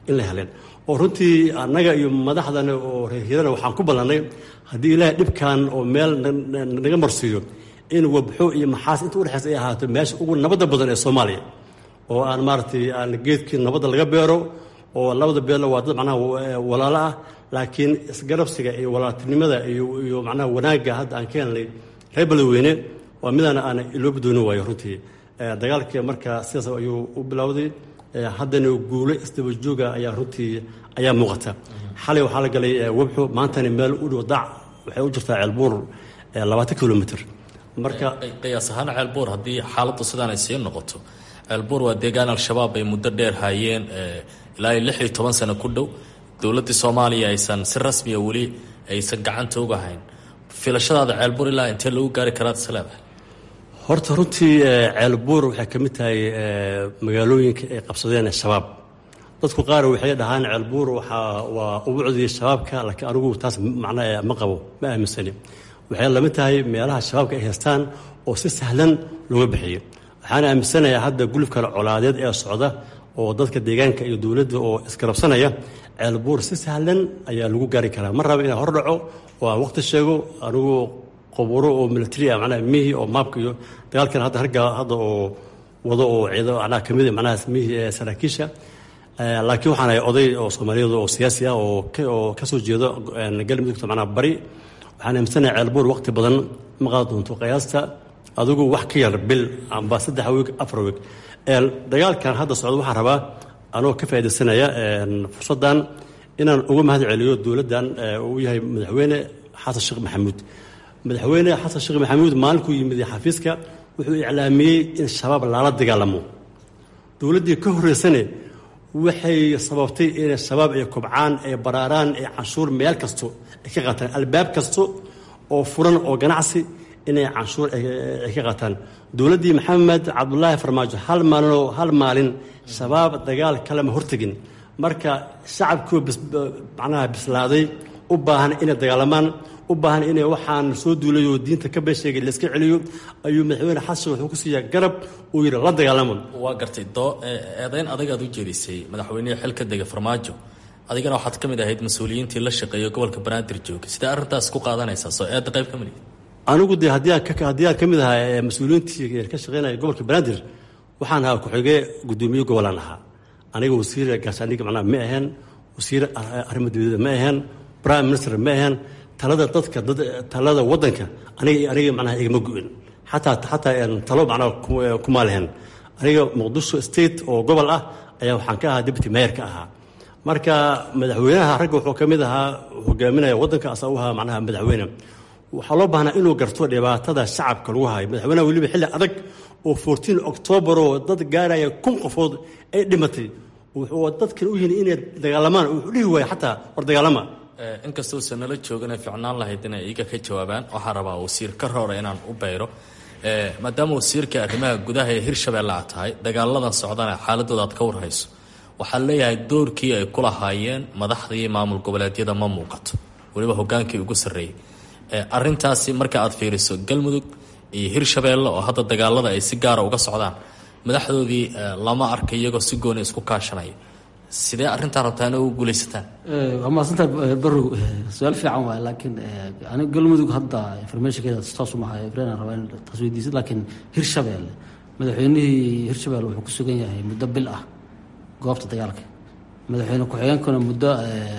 in la heleen oo runtii annaga iyo madaxdana oo reerhirana waxaan ku ballannay haddii ilaahay dhibkan oo meel naga marsiiyo in wabxo iyo maxaas inta udhexaysa ay ahaato meesha ugu nabadda badan ee soomaaliya oo aan maaragtay aan geedkii nabadda laga beero oo labada beelna waa dad macnaha walaalo ah laakiin isgarabsiga iyo walaaltinimada iyo iyo macnaha wanaagga hadda aan ka helnay reer beledweyne waa midaan aan ilooba doonin waayo runtii dagaalkii marka sidaas ayuu u bilowday haddana guulo isdaba jooga ayaa runtii ayaa muuqata xalay waxaa la galay webxo maantana meel u dhow dac waxay u jirtaa ceelbuur labaatan kilomitr marka qiyaas ahaan ceelbuur haddii xaaladdu sidaan ay sii noqoto ceelbuur waa deegaan al-shabaab ay muddo dheer haayeen ilaa iyo lix iyo toban sano ku dhow dowladdii soomaaliya aysan si rasmiya weli aysan gacanta uga hayn filashadaada ceelbuur ilaa intee lagu gaari karaad is leedahay horta runtii ceelbuur waxay ka mid tahay magaalooyinka ay qabsadeen shabaab dadku qaar waxay dhahaan ceelbuur waxaa waa ubucdii shabaabka laakiin anigu taas macnaa ma qabo ma aaminsani waxay lamid tahay meelaha shabaabka ay haystaan oo si sahlan looga bixiyo waxaan aaminsanayaa hadda gulubkan colaadeed ee socda oo dadka deegaanka iyo dowladda oo isgarabsanaya ceelbuur si sahlan ayaa lagu gaari karaa ma raba inaan hor dhaco oo aan waqti sheego anigu qoburo oo military ah macnaha mihi oo maabka iyo dagaalkan hadda ragga hadda oo wado oo ciido macnaha kamid macnaha mihi ee saraakiisha laakiin waxaan ahay oday oo soomaaliyeed oo siyaasi ah oo oo kasoo jeedo galmudugta macnaha bari waxaan aaminsanahay ceelbuur waqti badan ma qaadi doonto qiyaasta adigu wax ka yar bil amba saddex weeg afar weeg dagaalkan hadda socda waxaan rabaa anoo ka faaidaysanaya fursaddan inaan uga mahad celiyo dowladdan uu yahay madaxweyne xasan sheekh maxamuud madaxweyne xasan sheekh maxamuud maalinkuu yimid xafiiska wuxuu iclaamiyey in shabaab lala dagaalamo dowladdii ka horreysane waxay sababtay inay shabaab ay kobcaan ay baraaraan ay canshuur meel kasto ay ka qaataan albaab kasto oo furan oo ganacsi inay canshuur ay ka qaataan dowladdii maxamed cabdulaahi farmaajo hal maalinoo hal maalin shabaab dagaal kalema hortegin marka shacabkii macnaha bislaaday u baahan inay dagaalamaan u baahan inay waxaan soo duulayo diinta ka beesheegay layska celiyo ayuu madaxweyne xasan wuxuu ku siiyaa garab uu yidhi la dagaalamo waa gartay doo eedayn adagaad u jeedisay madaxweynihii xilka dega farmaajo adigana waxaad ka mid ahayd mas-uuliyiintii la shaqeeyo gobolka banaadir joogay sidee arrintaas ku qaadanaysaa soo eedda qayb ka mid anigu dee haddii aan haddii aan ka mid ahaa mas-uuliyiintii ka shaqeynaya gobolka banaadir waxaan ahaa ku-xigee guddoomiye gobolaan ahaa aniga wasiir gaashaandhig macnaha ma aheen wasiir arrimo dibadda ma aheen prime minister ma aheen talada dadka dad talada waddanka aniga aniga macnaha igama go-in xataa xataa talo macnaha kuma lehen aniga muqdisho state oo gobol ah ayaa waxaan ka ahaa deputy mayor ka ahaa marka madaxweynaha ragga wuxuu ka mid ahaa hogaaminaya waddanka asaa u ahaa macnaha madaxweyne waxaa loo baahnaa inuu garto dhibaatada shacabka lagu hayo madaxweynaha weliba xilli adag oo fourteen octoobar oo dad gaaraya kun qofood ay dhimatay wuxuu dadkan u yihin inay dagaalamaan wuxuu dhihi waaya xataa war dagaalama inkastoo usan nala joogana ficnaan lahayd inay iiga ka jawaabaan waxaan rabaa wasiir ka roora inaan u bayro maadaama wasiirka arrimaha gudaha ee hirshabeelle aad tahay dagaaladan socdana xaaladooda aad ka warhayso waxaa leeyahay doorkii ay ku lahaayeen madaxdii maamul goboleedyada ma muuqato weliba hogaankii ugu sarreeyey arrintaasi marka aad fiiriso galmudug iyo hirshabeelle oo hadda dagaalada ay si gaara uga socdaan madaxdoodii lama arka iyagoo si gooni isku kaashanaya sidee arrintaa rabtaa ina ugu guulaysataan waa mahadsantaha barow su-aal fiican waay laakiin aniga galmudug hadda informationkeeda taasu mahay ibrahim rabaa in taas weydiisad laakiin hirshabeelle madaxweynihii hirshabeelle wuxuu ku sugan yahay muddo bil ah goobta dagaalka madaxweyne ku-xigeenkuna muddo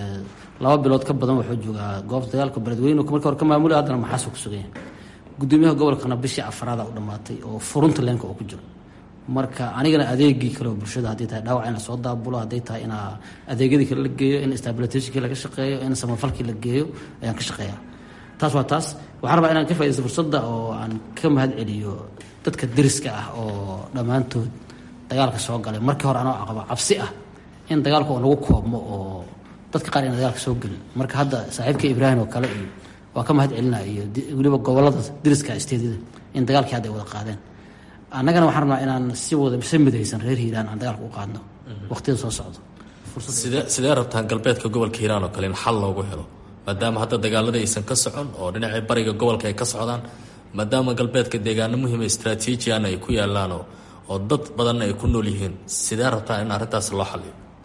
laba bilood ka badan wuxuu joogaa goobta dagaalka beledweyne marka hore ka maamulay haddana maxaasuu ku sugan yahay gudoomiyaha gobolkana bishii afraada u dhammaatay oo furunta leenka oo ku jiro marka anigana adeegii kale oo bulshada hadday tahay dhaawac in lasoo daabulo hadday tahay in adeegyadii kale la geeyo in stabilitationkii laga shaqeeyo in samafalkii la geeyo ayaan ka shaqeeyaa taas waa taas waxaan rabaa inaan ka faidaysto fursadda oo aan ka mahad celiyo dadka deriska ah oo dhammaantood dagaalka soo galay markii hore anoo aqabo cabsi ah in dagaalka oo nagu koobmo oo dadka qaar ina dagaalka soo gelin marka hadda saaxiibka ibraahim oo kale iyo waa ka mahad celinaa iyo weliba gobolada deriska isteedyada in dagaalkii hadda ay wada qaadeen annagana waxaan rabnaa inaan si wada si midaysan reer hiiraan aan dagaalka u qaadno waqtiyada soo socdo sidee sidee rabtaan galbeedka gobolka hiiraan oo kale in xal loogu helo maadaama hadda dagaalada aysan ka socon oo dhinacii bariga gobolka ay ka socdaan maadaama galbeedka deegaano muhiima istraatiijiana ay ku yaalaan oo oo dad badanna ay ku nool yihiin sidee rabtaan in arrintaas loo xaliyo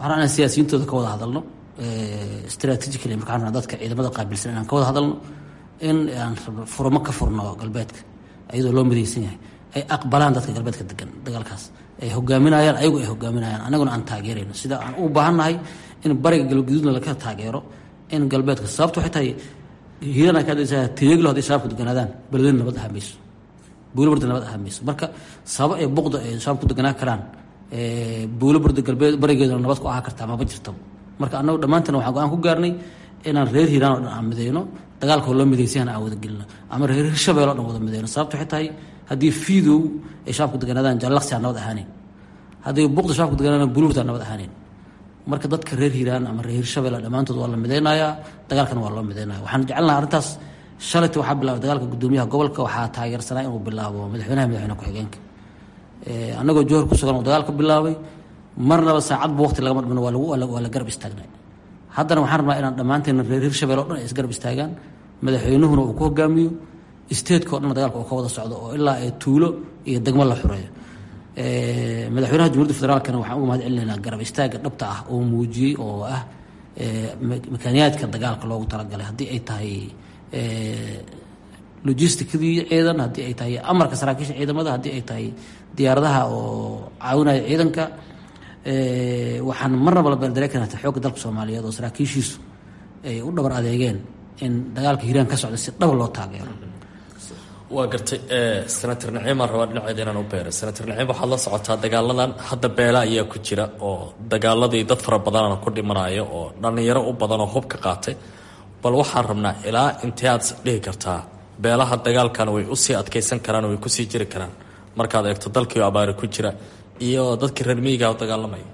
waxaan rabnaa inaan siyaasiyintooda ka wada hadalno strategically markaan rabnaa dadka ciidamada qaabilsan inaan ka wada hadalno in aan rabno furmo ka furno galbeedka iyadoo loo midaysan yahay ay aqbalaan dadka galbeedka degan dagaalkaas ay hogaaminayaan ayagu ay hogaaminayaan anaguna aan taageerayno sida aan u baahannahay in bariga galguduudna laga taageero in galbeedka sababta waxay tahay hiirana ka hadlaysaa tiyaglo hadday shabaabku deganaadaan beledweyne nabad ahaa mayso buulobarda nabad ahaa mayso marka sabab ee buqda ay shabaabku deganaa karaan buulobarda galbeed barigeeduna nabad ku ahaa kartaa maba jirtaba marka annagu dhammaantan waxaan go-aan ku gaarnay inaan reer hiiraan oo dhan aan midayno dagaalkoo loo midaysan aan wada gelino ama reer hirshabeel o dhan wada midayno sababta waxay tahay haddii fiidow ay shabaabku deganaadaan jallaqsi aan nabad ahaaneyn haddii buqda shabaabku deganaadaan buulobarda aan nabad ahaaneyn marka dadka reer hiiraan ama reer hirshabelle dhammaantood waa la midaynayaa dagaalkana waa loo midaynaya waxaan jecelnaha arrintaas shalayta waxaa bilaabay dagaalka guddoomiyaha gobolka waxaa taageersanaa inuu bilaabo madaxweynaha madaxweyne ku-xigeenka annagoo johor ku sugan uu dagaalka bilaabay marnaba saacadba waqti lagama dhimano waa lagu waa la garab istaagnay haddana waxaan rabnaa inaan dhammaanteena reer hirshabelle o dhan ay isgarab istaagaan madaxweynuhuna uu ku hogaamiyo isteedka o dhan dagaalka uu ka wada socdo oo ilaa ay tuulo iyo degmo la xureeyo madaxweynaha jamhuuiyadda federaalkana waxaan uga mahad celinaynaa garab istaaga dhabta ah oo muujiyey oo ah makaaniyaadka dagaalka loogu talagalay haddii ay tahay logisticadii ciidan haddii ay tahay amarka saraakiisha ciidamada haddii ay tahay diyaaradaha oo caawinaya ciidanka waxaan marnaba la beeldareekan xoogga dalka soomaaliyeed oo saraakiishiisu ay u dhabar adeegeen in dagaalka hiiraan ka socda si dhaba loo taageero waa gartay senator naciimaan rabaa dhinaceeda inaan u beeray senator naciim waxaad la socotaa dagaaladan hadda beela ayaa ku jira oo dagaaladii dad fara badanana ku dhimanayo oo dhallinyaro u badan oo hubka qaatay bal waxaan rabnaa ilaa intee aad dhihi kartaa beelaha dagaalkan way usii adkaysan karaan way kusii jiri karaan markaad eegto dalkii abaari ku jira iyo dadkii reer miyiga dagaalamaya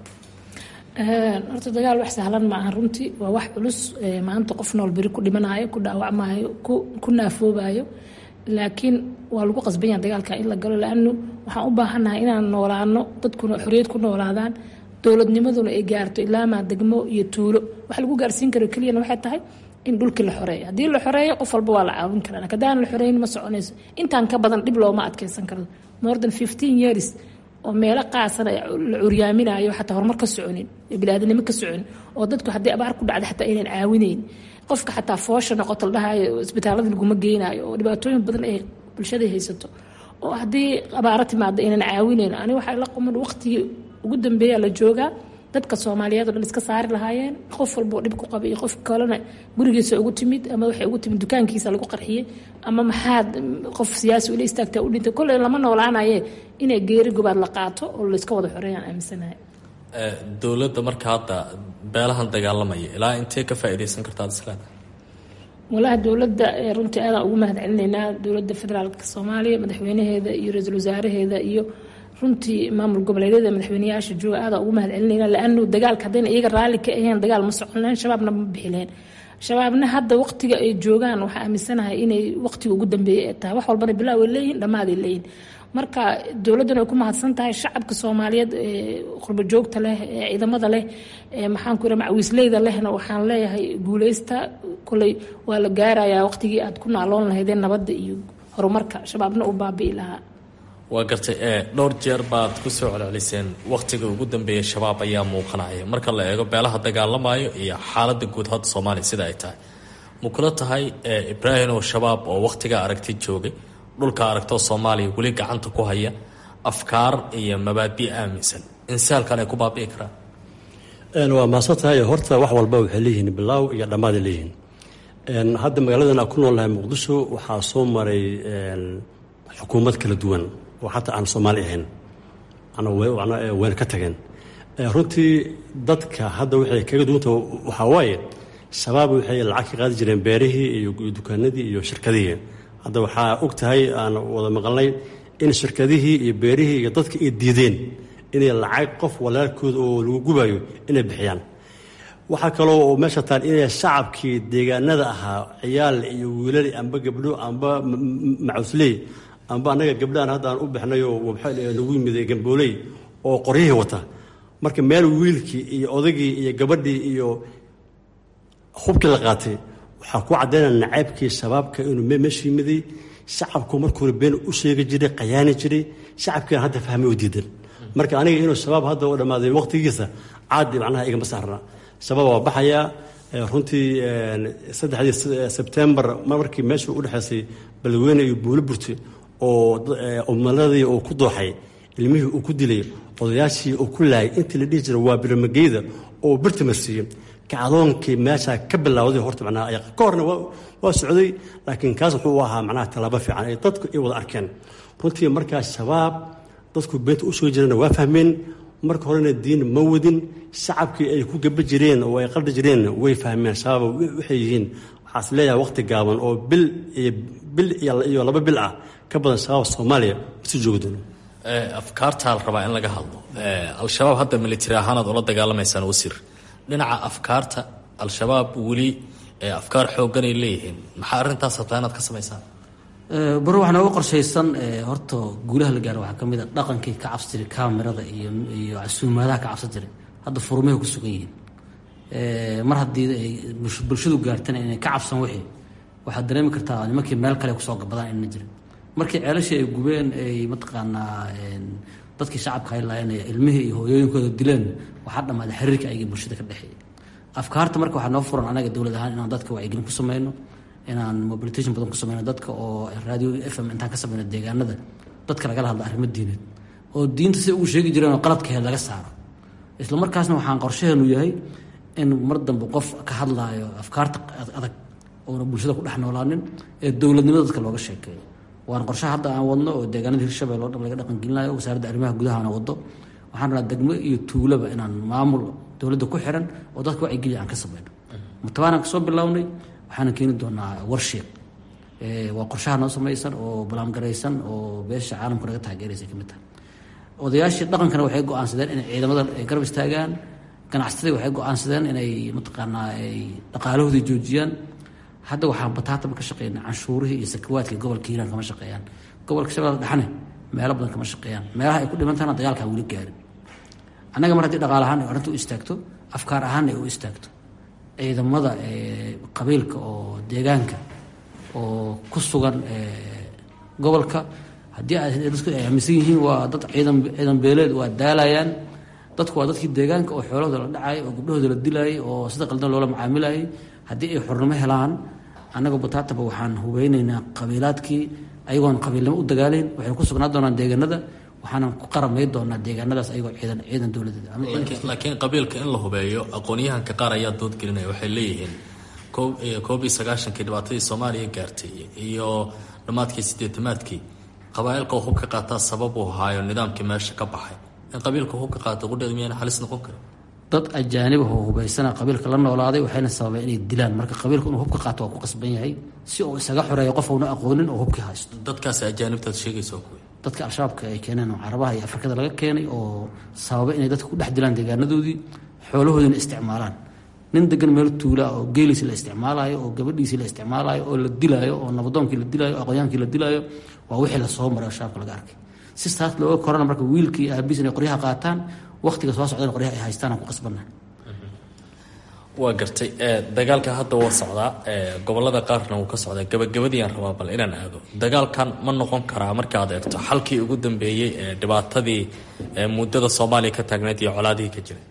horta dagaal wax sahlan maaha runtii waa wax culus maanta qof nool beri ku dhimanayo ku dhaawacmayo ku naafoobayo laakiin waa lagu qasban yaha dagaalka in la galo laanu waxaan u baahannahay inaan noolaano dadkuna xorriyad ku noolaadaan dowladnimaduna ay gaarto ilaamaa degmo iyo tuulo wax lagu gaarsiin karo keliyana waxay tahay in dhulkii la xoreeyo haddii la xoreeyo qof walba waa la caawin karaa laakiin haddaan la xoreyn ma soconayso intaan ka badan dhib looma adkeysan karo more than fifteen years oo meelo qaasana la curyaaminayo xataa horumar ka soconin bilaadanimo ka soconin oo dadku haddii abaar ku dhacda xataa aynan caawinayn qofka xataa foosha noqoto la dhahayo isbitaalada laguma geynayo oo dhibaatooyin badan ay bulshada haysato oo haddii abaaro timaado aynan caawinayn ani waxay la quman waqtigii ugu dambeeya la joogaa dadka soomaaliyeed oo dhan iska saari lahaayeen qof walboo dhib ku qaba iyo qof kalena gurigiisa ugu timid ama waxay ugu timid dukaankiisa lagu qarxiyey ama maxaad qof siyaasi ula istaagtaa u dhintay kolley lama noolaanaye inay geeri gobaad la qaato oo layska wada xoreeyaan aaminsanahay dowladda marka hadda beelahan dagaalamaya ilaa intee ka faa'iidaysan kartaa islaan walahi dowladda runtii aadaan ugu mahad celinaynaa dowladda federaalka soomaaliya madaxweynaheeda iyo ra-iisul wasaaraheeda iyo runtii maamul goboleedyada madaxweyneyaasha jooga aadaan ugu mahad celinayna laanu dagaalka haddayna iyaga raalli ka ahayn dagaal ma socon lahayn shabaabna ma bixi lahayn shabaabna hadda waqtiga ay joogaan waxaa aaminsanahay inay waqtiga ugu dambeeyay ay tahay wax walbana bilaaw ay leeyihin dhammaaday leeyihin marka dowladduna ay ku mahadsan tahay shacabka soomaaliyeed ee qurbo joogta leh ee ciidamada leh ee maxaanku ira macawiisleyda lehna waxaan leeyahay guuleysta koley waa la gaarayaa waqtigii aad ku naaloon lahaydeen nabadda iyo horumarka shabaabna uu baabi'i lahaa waa gartay ee dhowr jeer baad ku soo celceliseen wakhtiga ugu dambeeya shabaab ayaa muuqanaya marka la eego beelaha dagaalamayo iyo xaaladda guud hadda soomaaliya sida ay tahay ma kula tahay ibraahim oo shabaab oo wakhtigaa aragti joogay dhulka aragtoo soomaaliya weli gacanta ku haya afkaar iyo mabaadi' aaminsan insaalkan ay ku baabi'i karaan waa mahadsan tahay horta wax walba waxay leeyihiin bilaaw iyo dhammaaday leeyihiin hadda magaaladan aan ku noolnahay muqdisho waxaa soo maray xukuumad kala duwan oo xataa aan soomaali ahayn wayna ka tageen runtii dadka hadda waxay kaga duwanta waxaa waaye shabaab waxay lacag ka qaadi jireen beerihii iyo dukaanadii iyo shirkadihii hadda waxaa og tahay aan wada maqalnay in shirkadihii iyo beerihii iyo dadka ay diideen inay lacag qof walaalkooda oo lagu gubayo inay bixiyaan waxaa kaloo oo meesha taal inay shacabkii deegaanada ahaa ciyaal iyo wiilal amba gabdho amba macusley amba annaga gabdhahan hadda aan u bixnayoo nagu yimid gambooley oo qoryihii wata marka meel wiilkii iyo odagii iyo gabadhii iyo hubkii la qaatay waxaa ku caddaynaya nacaybkii shabaabka inuu meesha yimiday shacabku markuu hore been u sheegi jiray qayaani jiray shacabkiina hadda fahmay oo diidan marka aniga inuu shabaab hadda u dhammaaday waqtigiisa caadi macnaha igama saarna shabaab waa baxayaa runtii saddexdii sebtembar markii meeshuu u dhexaysay balweyne iyo buulo burte oo umaladii uu ku dooxay ilmihii uu ku dilay odayaashii uu ku laayay intii la dhihi jiray waa biramageyda oo birta marsiiyey kacdoonkii meeshaa ka bilowday horta macnaha ka horna waa socday laakiin kaas wuxuu ahaa macnaha tallaabo fiican ay dadku ay wada arkeen runtii markaa shabaab dadku beenta u soo jirana waa fahmeen marka horena diin ma wadin shacabkii ay ku gaba jireen oo ay qaldi jireen way fahmeen shabaab waxay yihiin waxaas leeyahay waqti gaaban oo bil iyo bil iyo laba bil ah ka badan shabaab soomaaliya masi joogi doono afkaartaa la rabaa in laga hadlo al-shabaab hadda militari ahaanaad ula dagaalamaysaan wasiir dhinaca afkaarta al-shabaab weli afkaar xoogganay leeyihiin maxaa arrintaas rabtaa inaad ka samaysaan baro waxaa nooga qorshaysan horta guulaha la gaaro waxaa ka mid a dhaqankii ka cabsi jiray kamerada iyo iyo casuumaadaha ka cabsan jiray hadda furmahay ku sugan yihiin mar haddii ay bulshadu gaartana inay ka cabsan wixii waxaad dareemi kartaa nimankii meel kale kusoo gabadaan inna jirin markii ceelashii ay gubeen ay mataqaanaa dadkii shacabka haylaayeen ilmihii iyo hooyooyinkooda dileen waxaa dhammaaday xiriirka ayagii bulshada ka dhexeeyay afkaarta marka waxaa noo furan anaga dowlad ahaan inaan dadka wacyigelin ku sameyno inaan mobilitation badan ku sameyno dadka oo radio f m intaan ka sameyno deegaanada dadka lagala hadlo arrimo diineed oo diinta si ugu sheegi jireen oo qaladkaheed laga saaro isla markaasna waxaan qorshaheenu yahay in mar dambe qof ka hadlaayo afkaarta adag oona bulshada ku dhex noolaanin ee dowladnimada dadka looga sheekeeyo waana qorshaha hadda aan wadno oo deegaanada hirshabelle oo dhan laga dhaqangelinayo wasaaradda arrimaha gudahana wado waxaan rabaa degmo iyo tuulaba inaan maamul dowladda ku xiran oo dadka wacyigeliya aan ka sameyno mutabaanaan kasoo bilownay waxaana keeni doonaa warsheeg waa qorshaha noo samaysan oo balaamgaraysan oo beesha caalamka naga taageeraysa ka mid tahay odayaashii dhaqankana waxay go-aansadeen inay ciidamada ay garab istaagaan ganacsatadii waxay go-aansadeen inay mataqaanaa ay dhaqaalahoodii joojiyaan hadda waxaan bataataba ka shaqeynaa canshuurihii iyo sakawaadkii gobolka hiiraan kama shaqeeyaan gobolka shabeellada dhexne meelo badan kama shaqeeyaan meelaha ay ku dhimantahana dagaalkaa weli gaarin annaga mar haddii dhaqaal ahaan ay arrinta u istaagto afkaar ahaanna ay u istaagto ciidamada qabiilka oo deegaanka oo ku sugan gobolka haddii dadku ay aaminsan yihiin waa dad ciidan ciidan beeleed waa daalayaan dadku waa dadkii deegaanka oo xoolahooda la dhacayay oo gabdhahooda la dilayay oo sida qaldan loola macaamilayay haddii ay xornimo helaan annagoo bataataba waxaan hubeyneynaa qabiilaadkii ayagoon qabiilnimo u dagaalayn waxay ku sugnaa doonaan deegaanada waxaanan ku qaramay doonaa deegaanadaas ayagoo ciidan ciidan dowladeed laakiin qabiilka in la hubeeyo aqoon-yahanka qaar ayaa doodgelinaya waxay leeyihiin koob iyo sagaashankii dhibaatadii soomaaliya gaartay iyo dhammaadkii sideetamaadkii qabaailka hub ka qaataa sabab uu haayo nidaamkii meesha ka baxay in qabiilka hub ka qaata qudheeda miyayna halis noqon karin dad ajaanib oo hubaysana qabiilka la noolaaday waxayna sababeen inay dilaan marka qabiilka inuu hubka qaato waa ku qasban yahay si uu isaga xoreeyo qof uuna aqoonin oo hubkii haysto dadkaasi ajaanibtaad sheegaysa kuwi dadka al-shabaabka ay keeneen oo carabaha iyo afrikada laga keenay oo sababa inay dadka ku dhex dilaan deegaanadoodii xoolahoodina isticmaalaan nin degan meel tuulaa oo geeliisi la isticmaalayo oo gabadhiisii la isticmaalayo oo la dilaayo oo nabadoonkii la dilaayo oo aqoonyaankii la dilaayo waa wixii lasoo maray oo shabaabka laga arkay si taas looga korana marka wiilkii iyo aabiis inay qoryaha qaataan waqtiga soo socdana qoryaha ay haystaan aan ku qasbanna waa gartay dagaalka hadda waa socdaa gobolada qaarna wuu ka socdaa gabagabadiiaan rabaa bal inaan aado dagaalkan ma noqon karaa markaad eegto xalkii ugu dambeeyey ee dhibaatadii muddada soomaaliya ka taagneyd iyo colaadihii ka jiray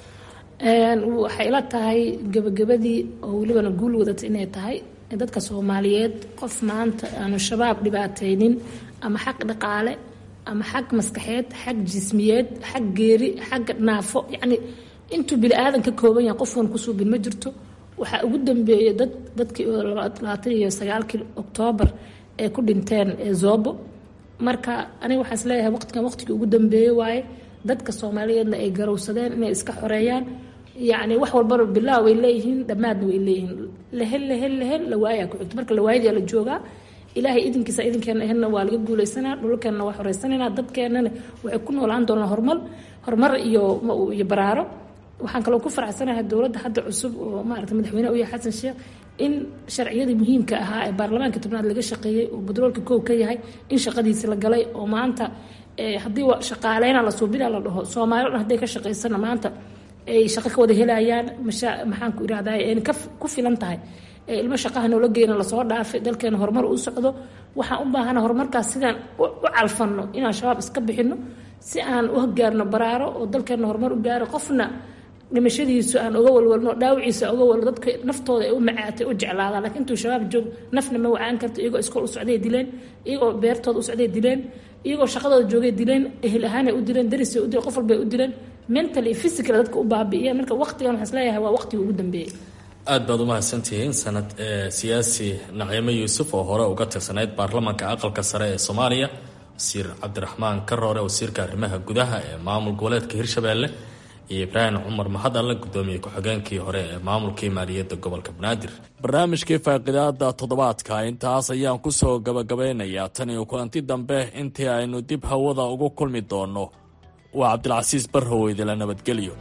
waxay ila tahay gabagabadii oo welibana guul wadata inay tahay dadka soomaaliyeed qof maanta aanu shabaab dhibaataynin ama xaq dhaqaale ama xag maskaxeed xag jismiyeed xag geeri xagga naafo yacni intuu bini aadan ka kooban yahay qofkan ku suubin ma jirto waxaa ugu dambeeyay dad dadkii labaatan iyo sagaalkii oktoobar ee ku dhinteen zoobo marka aniga waxaa is leeyahay waqtigan waqtigii ugu dambeeyey waaye dadka soomaaliyeedna ay garowsadeen inay iska xoreeyaan yacni wax walbana bilaa way leeyihiin dhammaadna way leeyihiin lehel lehel lehel lawaayaa ku xigto marka lawaayadaa la joogaa ilaahay idinkiisa idinkeena ahenna waa laga guulaysanaa dhulkeenna waa xoreysanaynaa dadkeennana waxay ku noolaan doonaan horumar horumar iyo iyo baraaro waxaan kaloo ku faraxsanahay dowladda hadda cusub oo maarata madaxweyne u yahay xasan sheekh in sharciyadii muhiimka ahaa ee baarlamaanka tobnaad laga shaqeeyey oo badroolka koow ka yahay in shaqadiisi la galay oo maanta haddii shaqaaleyna la suubina la dhaho soomaali dhan hadday ka shaqaysana maanta ay shaqo ka wada helayaan maxaan ku irahdaa ayna ku filan tahay ilmo shaqaha noola geena lasoo dhaafay dalkeena horumar u socdo waxaan u baahana horumarkaas sidaan u calfanno inaan shabaab iska bixino si aan u gaarno baraaro oo dalkeena horumar u gaaro qofna dhimashadiisu aan uga walwalno dhaawaciisa uga walno dadka naftooda ay u macaatay u jeclaadaan lakiin intuu shabaab joog nafna ma wacaan karto iyagoo iskool u socday dileen iyagoo beertooda u socday dileen iyagoo shaqadooda joogay dileen ehel ahaanay u dileen darisay u dileen qof walbay u dileen mental iyo physical dadka u baabi'iyeen marka waqtigan waxaan isleeyahay waa waqtigii ugu dambeeyey aad baad u mahadsantihiin sanad siyaasi naciimo yuusuf oo hore uga tirsanayd baarlamaanka aqalka sare ee soomaaliya wasiir cabdiraxmaan karoore wasiirka arrimaha gudaha ee maamul goboleedka hirshabeelle iyo ibraahim cumar mahad alle gudoomiye ku-xigeenkii hore ee maamulkii maaliyadda gobolka banaadir barnaamijkii faaqidaada toddobaadka intaas ayaan kusoo gabagabeynayaa tan iyo kulanti dambe intii aynu dib hawada ugu kulmi doonno waa cabdilcasiis barrow idila nabadgelyo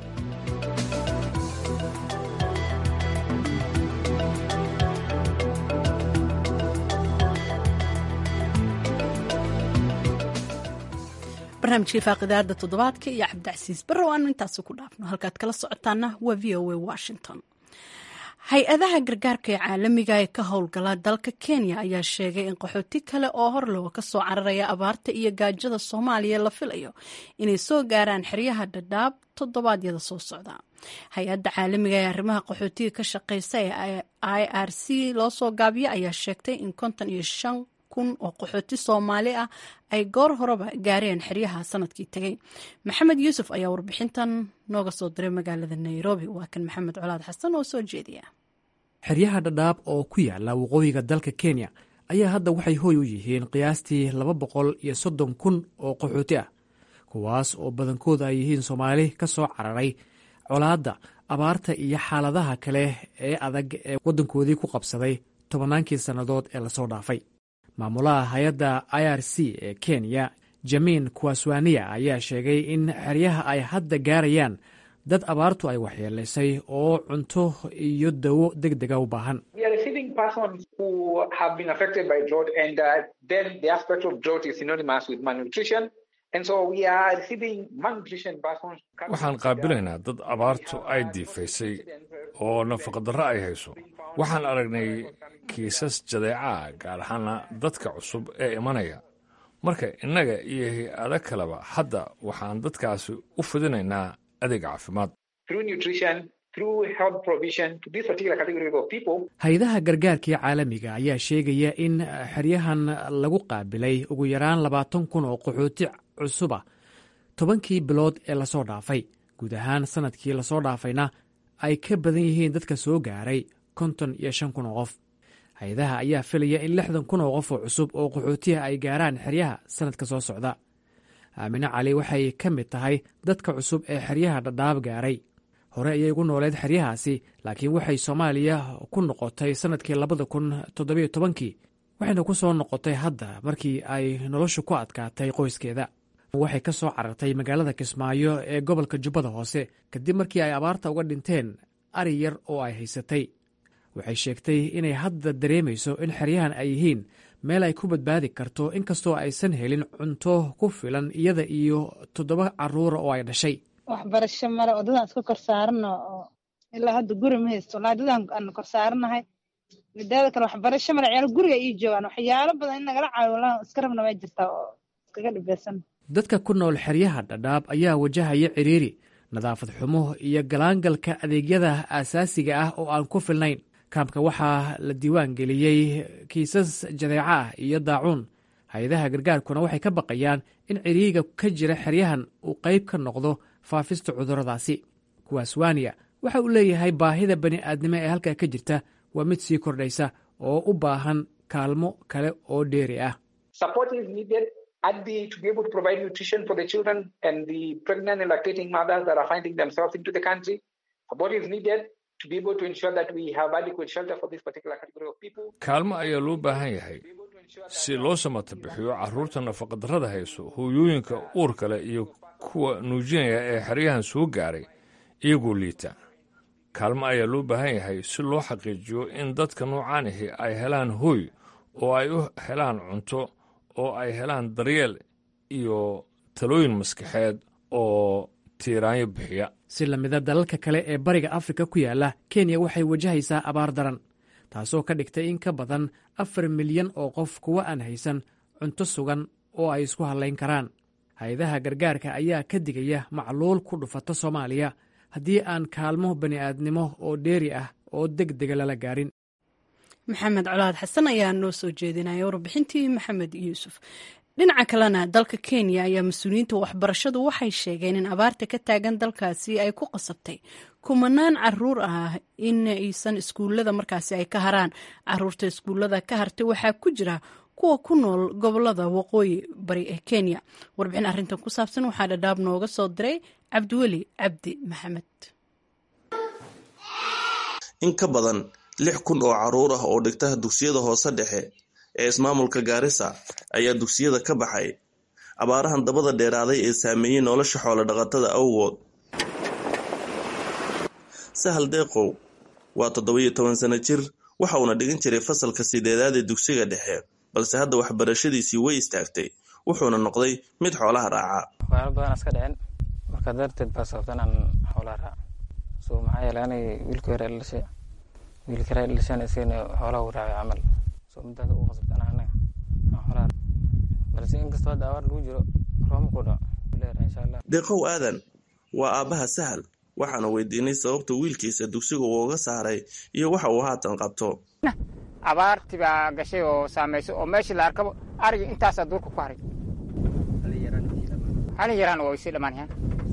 barnaamijkii faaqidaada toddobaadka iyo cabdicasiis barrow aanu intaasi ku dhaafno halkaad kala socotaana waa v o a washington hay-adaha gargaarka ee caalamiga ee ka howlgala dalka kenya ayaa sheegay in qaxooti kale oo hor looga kasoo cararaya abaarta iyo gaajada soomaaliya la filayo inay soo gaaraan xeryaha dhadhaab toddobaadyada soo socda hay-adda caalamiga ee arrimaha qaxootiga ka shaqeysa ee i r c loo soo gaabiya ayaa sheegtay in konton iyo shan kun oo qaxooti soomaali ah ay goor horeba gaareen xeryaha sanadkii tegay maxamed yuusuf ayaa warbixintan nooga soo diray magaalada nairobi waa kan maxamed colaad xasan oo soo jeediya xeryaha dhadhaab oo ku yaala waqooyiga dalka kenya ayaa hadda waxay hooy u yihiin qiyaastii laba boqol iyo soddon kun oo qaxooti ah kuwaas oo badankooda ay yihiin soomaali ka soo cararay colaadda abaarta iyo xaaladaha kale ee adag ee waddankoodii ku qabsaday tobannaankii sannadood ee lasoo dhaafay maamulaha hay-adda i r c ee kenya jamiin kuwaswaniya ayaa sheegay in xeryaha ay hadda gaarayaan dad abaartu ay waxyeelaysay oo cunto iyo dawo deg dega u baahan waxaan qaabilaynaa dad abaartu ay diifaysay oo nafaqadarro ay hayso waxaan aragnay kiisas jadeecaah gaar ahaana dadka cusub ee imanaya marka innaga iyo hay-ado kaleba hadda waxaan dadkaasi u fidinaynaa adeeg caafimaad hay-adaha gargaarkii caalamiga ayaa sheegaya in xeryahan lagu qaabilay ugu yaraan labaatan kun oo qaxooti cusuba tobankii bilood ee lasoo dhaafay guud ahaan sanadkii lasoo dhaafayna ay ka badan yihiin dadka soo gaaray konton iyo shan kun oo qof hay-adaha ayaa filaya in lixdan kun oo qof oo cusub oo qaxootiha ay gaaraan xeryaha sanadka soo socda aamine cali waxay ka mid tahay dadka cusub ee xeryaha dhadhaab gaaray hore ayay ugu nooleed xeryahaasi laakiin waxay soomaaliya ku noqotay sanadkii labada kun toddobiyo tobankii waxayna ku soo noqotay hadda markii ay noloshu ku adkaatay qoyskeeda waxay ka soo carartay magaalada kismaayo ee gobolka jubbada hoose kadib markii ay abaarta uga dhinteen ari yar oo ay haysatay waxay sheegtay inay hadda dareemayso in xeryahan ay yihiin meel ay ku badbaadi karto inkastoo aysan helin cunto ku filan iyada iyo toddoba caruura oo ay dhashay waxbarasho male wadadaan iska kor saarano oo ilaa hadda guri ma haysto walaa dadaan aan kor saaranahay midaada kale waxbarasho male ciyaal guriga ii joogaan waxyaalo badan in nagala caawiyo walaa iska rabna way jirtaa oo iskaga dhibeysan dadka ku nool xeryaha dhadhaab ayaa wajahaya ciriiri nadaafad xumo iyo galaangalka adeegyada aasaasiga ah oo aan ku filnayn kaamka waxaa la diiwaan geliyey kiisas jadeeco ah iyo daacuun hay-adaha gargaarkuna waxay ka baqayaan in ciriiriga ka jira xeryahan uu qayb ka noqdo faafista cudurradaasi kuwaaswaniya waxa uu leeyahay baahida bani aadnimo ee halkaa ka jirta waa mid sii kordhaysa oo u baahan kaalmo kale oo dheeri ah to be able to provide nutrition for the children and the pregnant and lactating mothers that are finding themselves into the country. Support is needed to be able to ensure that we have adequate shelter for this particular category of people. kaalmo ayaa loo baahan yahay si loo samata bixiyo carruurta nafaqadarrada hayso hooyooyinka uurka leh iyo kuwa nuujinaya ee xeryahan soo gaaray iyagoo liita kaalmo ayaa loo baahan yahay si loo xaqiijiyo in dadka noocaan ahi ay helaan hooy oo ay u helaan cunto oo ay helaan daryeel iyo talooyin maskaxeed oo tiiraanyo bixiya si lamida dalalka kale ee bariga afrika ku yaala kenya waxay wajahaysaa abaar daran taasoo ka dhigtay in ka badan afar milyan oo qof kuwa aan haysan cunto sugan oo ay isku hadlayn karaan hay-adaha gargaarka ayaa ka digaya macluul ku dhufata soomaaliya haddii aan kaalmo bani'aadnimo oo dheeri ah oo deg dega lala gaarin maxamed colaad xasan ayaa noo soo jeedinaya warbixintii maxamed yuusuf dhinaca kalena dalka kenya ayaa mas-uuliyiinta waxbarashadu waxay sheegeen in abaarta ka taagan dalkaasi ay ku qasabtay kumanaan caruur ah in aysan iskuullada markaasi ay ka haraan caruurta iskuullada ka hartay waxaa ku jira kuwa ku nool gobolada waqooyi bari ee kenya warbixin arrintan ku saabsan waxaa dhadhaab nooga soo diray cabdiweli cabdi maxamed in ka badan lix kun oo caruur ah oo dhigta dugsiyada hoose dhexe ee ismaamulka gaarisa ayaa dugsiyada ka baxay abaarahan dabada dheeraaday ee saameeyey nolosha xoolo dhaqatada awgood sahal deeqow waa toddoba-iyo toban sano jir waxa uuna dhigan jiray fasalka sideedaad ee dugsiga dhexe balse hadda waxbarashadiisii way istaagtay wuxuuna noqday mid xoolaha raaca waxyaalo badan iska dhicin marka darteed baa sababta inaan xoolaha raaco so maxaa yeelay anay wiilka hore dhashay wiilka hore dhashan isagana xoolaha u raacay camal so midaas ugu qasabta anaa anaga aan xoolaha balse inkastoo hadda abaar lagu jiro rooma ku dhaco leeyahay insha allah deeqow aadan waa aabbaha sahal waxaana weydiinay sababta wiilkiisa dugsiga uu uga saaray iyo waxa uu haatan qabto abaartii baa gashay oo saamaysay oo meeshii la arkabo arigii intaasaa duurka ku haray halin yaraan waa sii dhammaanayaan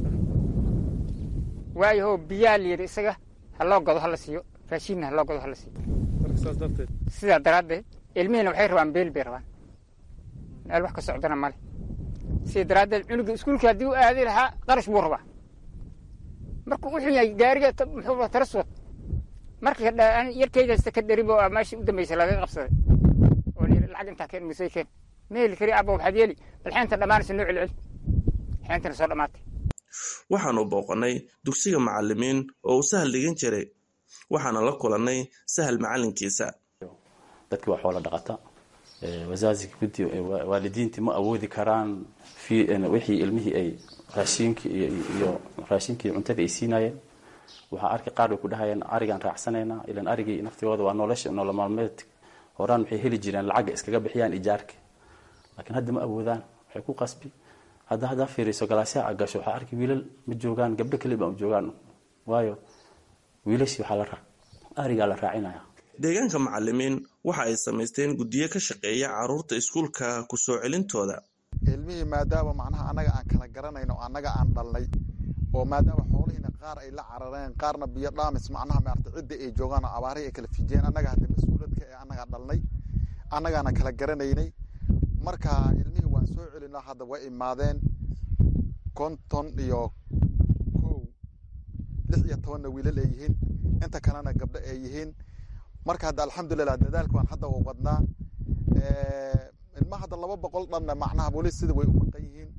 waayaho biyaa layidhi isaga ha loo gado hala siiyo raashinna ha loo gado hala siiyo sidaa daraaddeed ilmihiina waxay rabaan beel bay rabaan meel wax ka socdana male sidaa daraaddeed cunuga iskuulka haddii u aadi lahaa qarash buu rabaa markuu u xun yahay gaariga muxuu taraswad marka yarkaydasta ka dheribo meeshii u dambaysa laga qabsaday oo layidhi lacag intaa keen misay keen meheli kari abba waxaad yeeli bal xeenta dhammaanaysa noo celcel xeentana soo dhammaatay waxaanu booqannay dugsiga macallimiin oo uu sahal dhigan jiray waxaana la kulannay sahal macallinkiisa dadkii waa xoola dhaqata wasaasiga gudi waalidiintii ma awoodi karaan wixii ilmihii ay raashiinkii iyo raashinkii cuntada ay siinayeen waxaa arki qaar way ku dhahayeen arigaan raacsanaynaa ilan arigii naftigooda waa nolosha nolol maalmeed horaan waxay heli jireen lacagga iskaga bixiyaan ijaarka laakiin hadda ma awoodaan waxay ku qasbi hadda haddaa fiiriso galaasyaha a gasho waxaa arki wiilal ma joogaan gabdho keliba ma joogaan waayo wiilashii waxaa la arigaa la raacinaya deegaanka macallimiin waxa ay samaysteen guddiyo ka shaqeeya caruurta iskuulka ku soo celintooda ilmihii maadaama macnaha annaga aan kala garanayno o annaga aan dhalnay oo maadaama xoolihiina qaar ay la carareen qaarna biyo dhaamis macnaha maarata cidda ay joogaan oo abaarihi ay kala fijiyeen annaga hadda mas-uuladka ee annagaa dhalnay annagaana kala garanaynay marka ilmihii waan soo celinaa hadda way imaadeen konton iyo kow lix iyo tobanna wiilal ay yihiin inta kalena gabdho ay yihiin marka hadda alxamdulilah dadaalka waan hadda u wadnaa ilma hadda laba boqol dhanna macnaha bolis sida way u maqan yihiin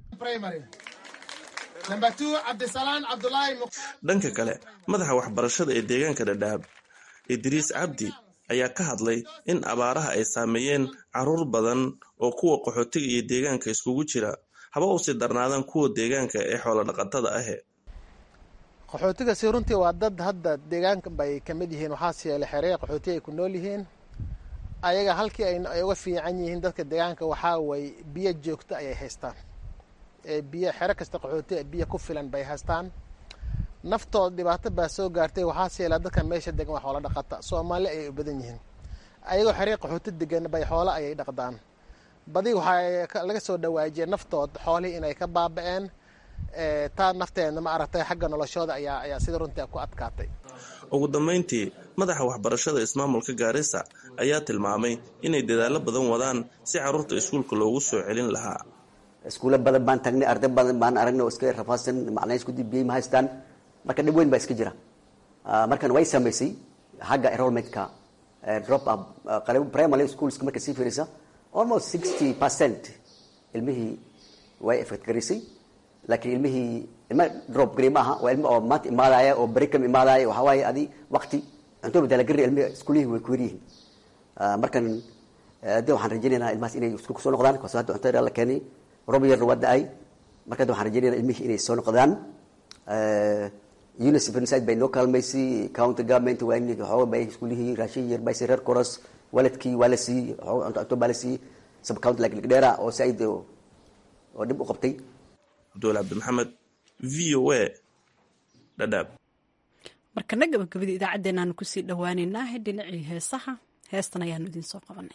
dhanka kale madaxa waxbarashada ee deegaanka dhadhaab idriis cabdi ayaa ka hadlay in abaaraha ay saameeyeen caruur badan oo kuwa qaxootiga iyo deegaanka iskugu jira haba usii darnaadaan kuwa deegaanka ee xoolo dhaqatada ahe qaxootiga si runtii waa dad hadda deegaanka bay ka mid yihiin waxaas yeelay xeree qaxootiga ay ku nool yihiin ayaga halkii ay uga fiican yihiin dadka deegaanka waxaa way biyo joogto ayay haystaan biyo xero kasta qaxooti biyo ku filan bay haystaan naftooda dhibaato baa soo gaartay waxaas yeelaa dadka meesha degan waa xoola dhaqata soomaali ayay u badan yihiin ayagoo xeree qaxooti degan bay xoolo ayay dhaqdaan badi waxaa laga soo dhawaajiyay naftood xoolihii inay ka baaba'een taa nafteedna ma aragtay xagga noloshooda ayaa ayaa sida runtii ku adkaatay ugu dambayntii madaxa waxbarashada ismaamulka gaarisa ayaa tilmaamay inay dadaallo badan wadaan si carruurta iskuulka loogu soo celin lahaa iskuulo badan baan tagnay arday badan baan aragnay oo iska rafaadsan macnaha isku dibiyey ma haystaan marka dhib weyn baa iska jira markan way samaysay xagga enrollmentka drop up primary schoolska marka sii fiirisa almost sixty percent ilmihii way effect garisay laakiin ilmihii ilma drop gari maaha waa ilmi oo maanta imaadaya oo beri kam imaadaya waxaa waaye adi wakti cunto badaalagari ilmihi iskuulihii way ku yaryihiin markan de waxaan rajaynaynaa ilmahaas inay iskuul kusoo noqdaan kaas hadda cunto la keenay rob yarna waa da-ay marka hadda waxaan rajaynayna ilmihii inay soo noqdaan unicef inside bay noo kaalmaysay county government waa in waxooga bay iskuulihii raashin yar bay reer coros waladkii waa la siiyey cunto baa la siiyey sub county like ligdheera oo saaid oo dhib u qabtay cabduwal cabdi maxamed v o a dhadhaab markana gabagabadii idaacaddeenaanu kusii dhowaaneynaa dhinacii heesaha heestan ayaanu idiin soo qabanay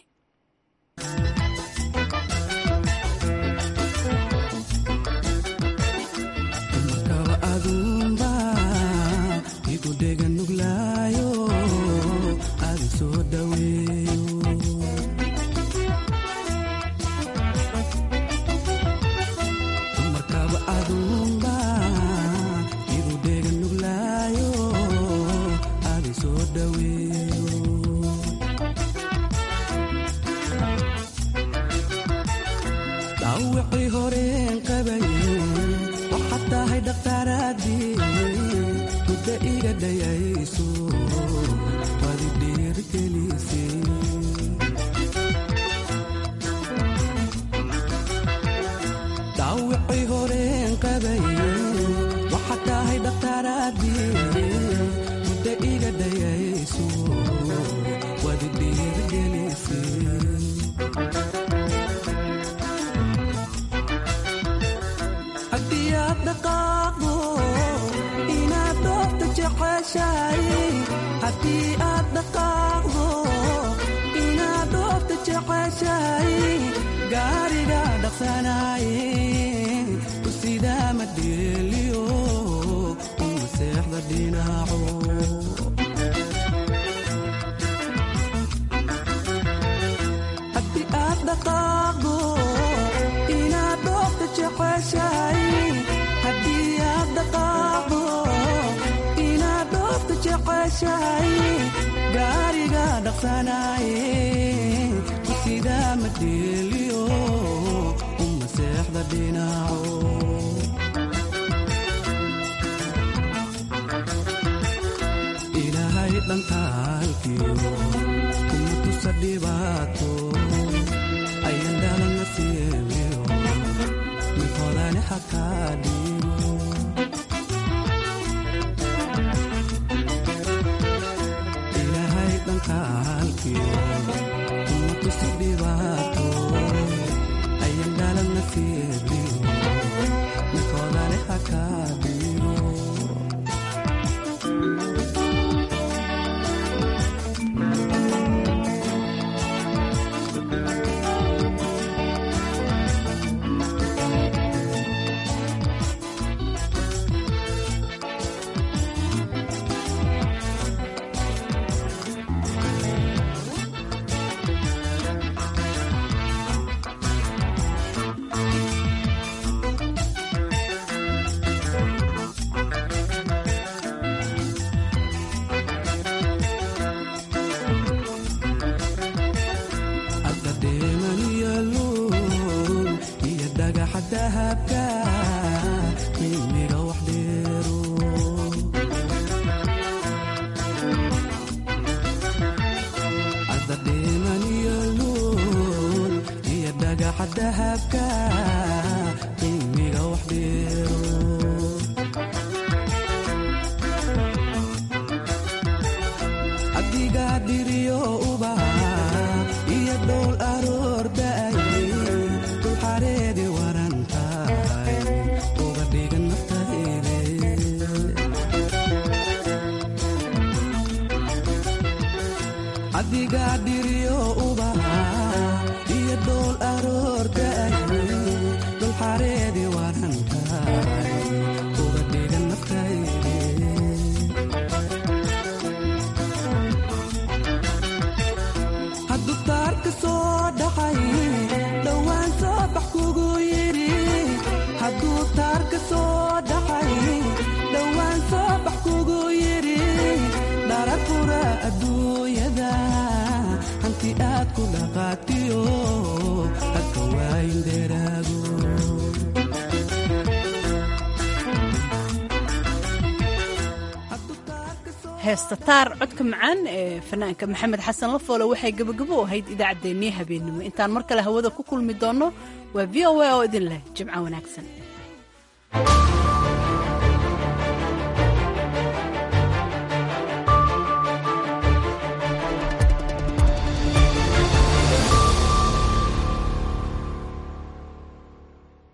heesta taar codka macaan ee fanaanka maxamed xasan lafoole waxay gabagabo ahayd idaacaddeenii habeennimo intaan mar kale hawada ku kulmi doonno waa v o a oo idin leh jimco wanaagsan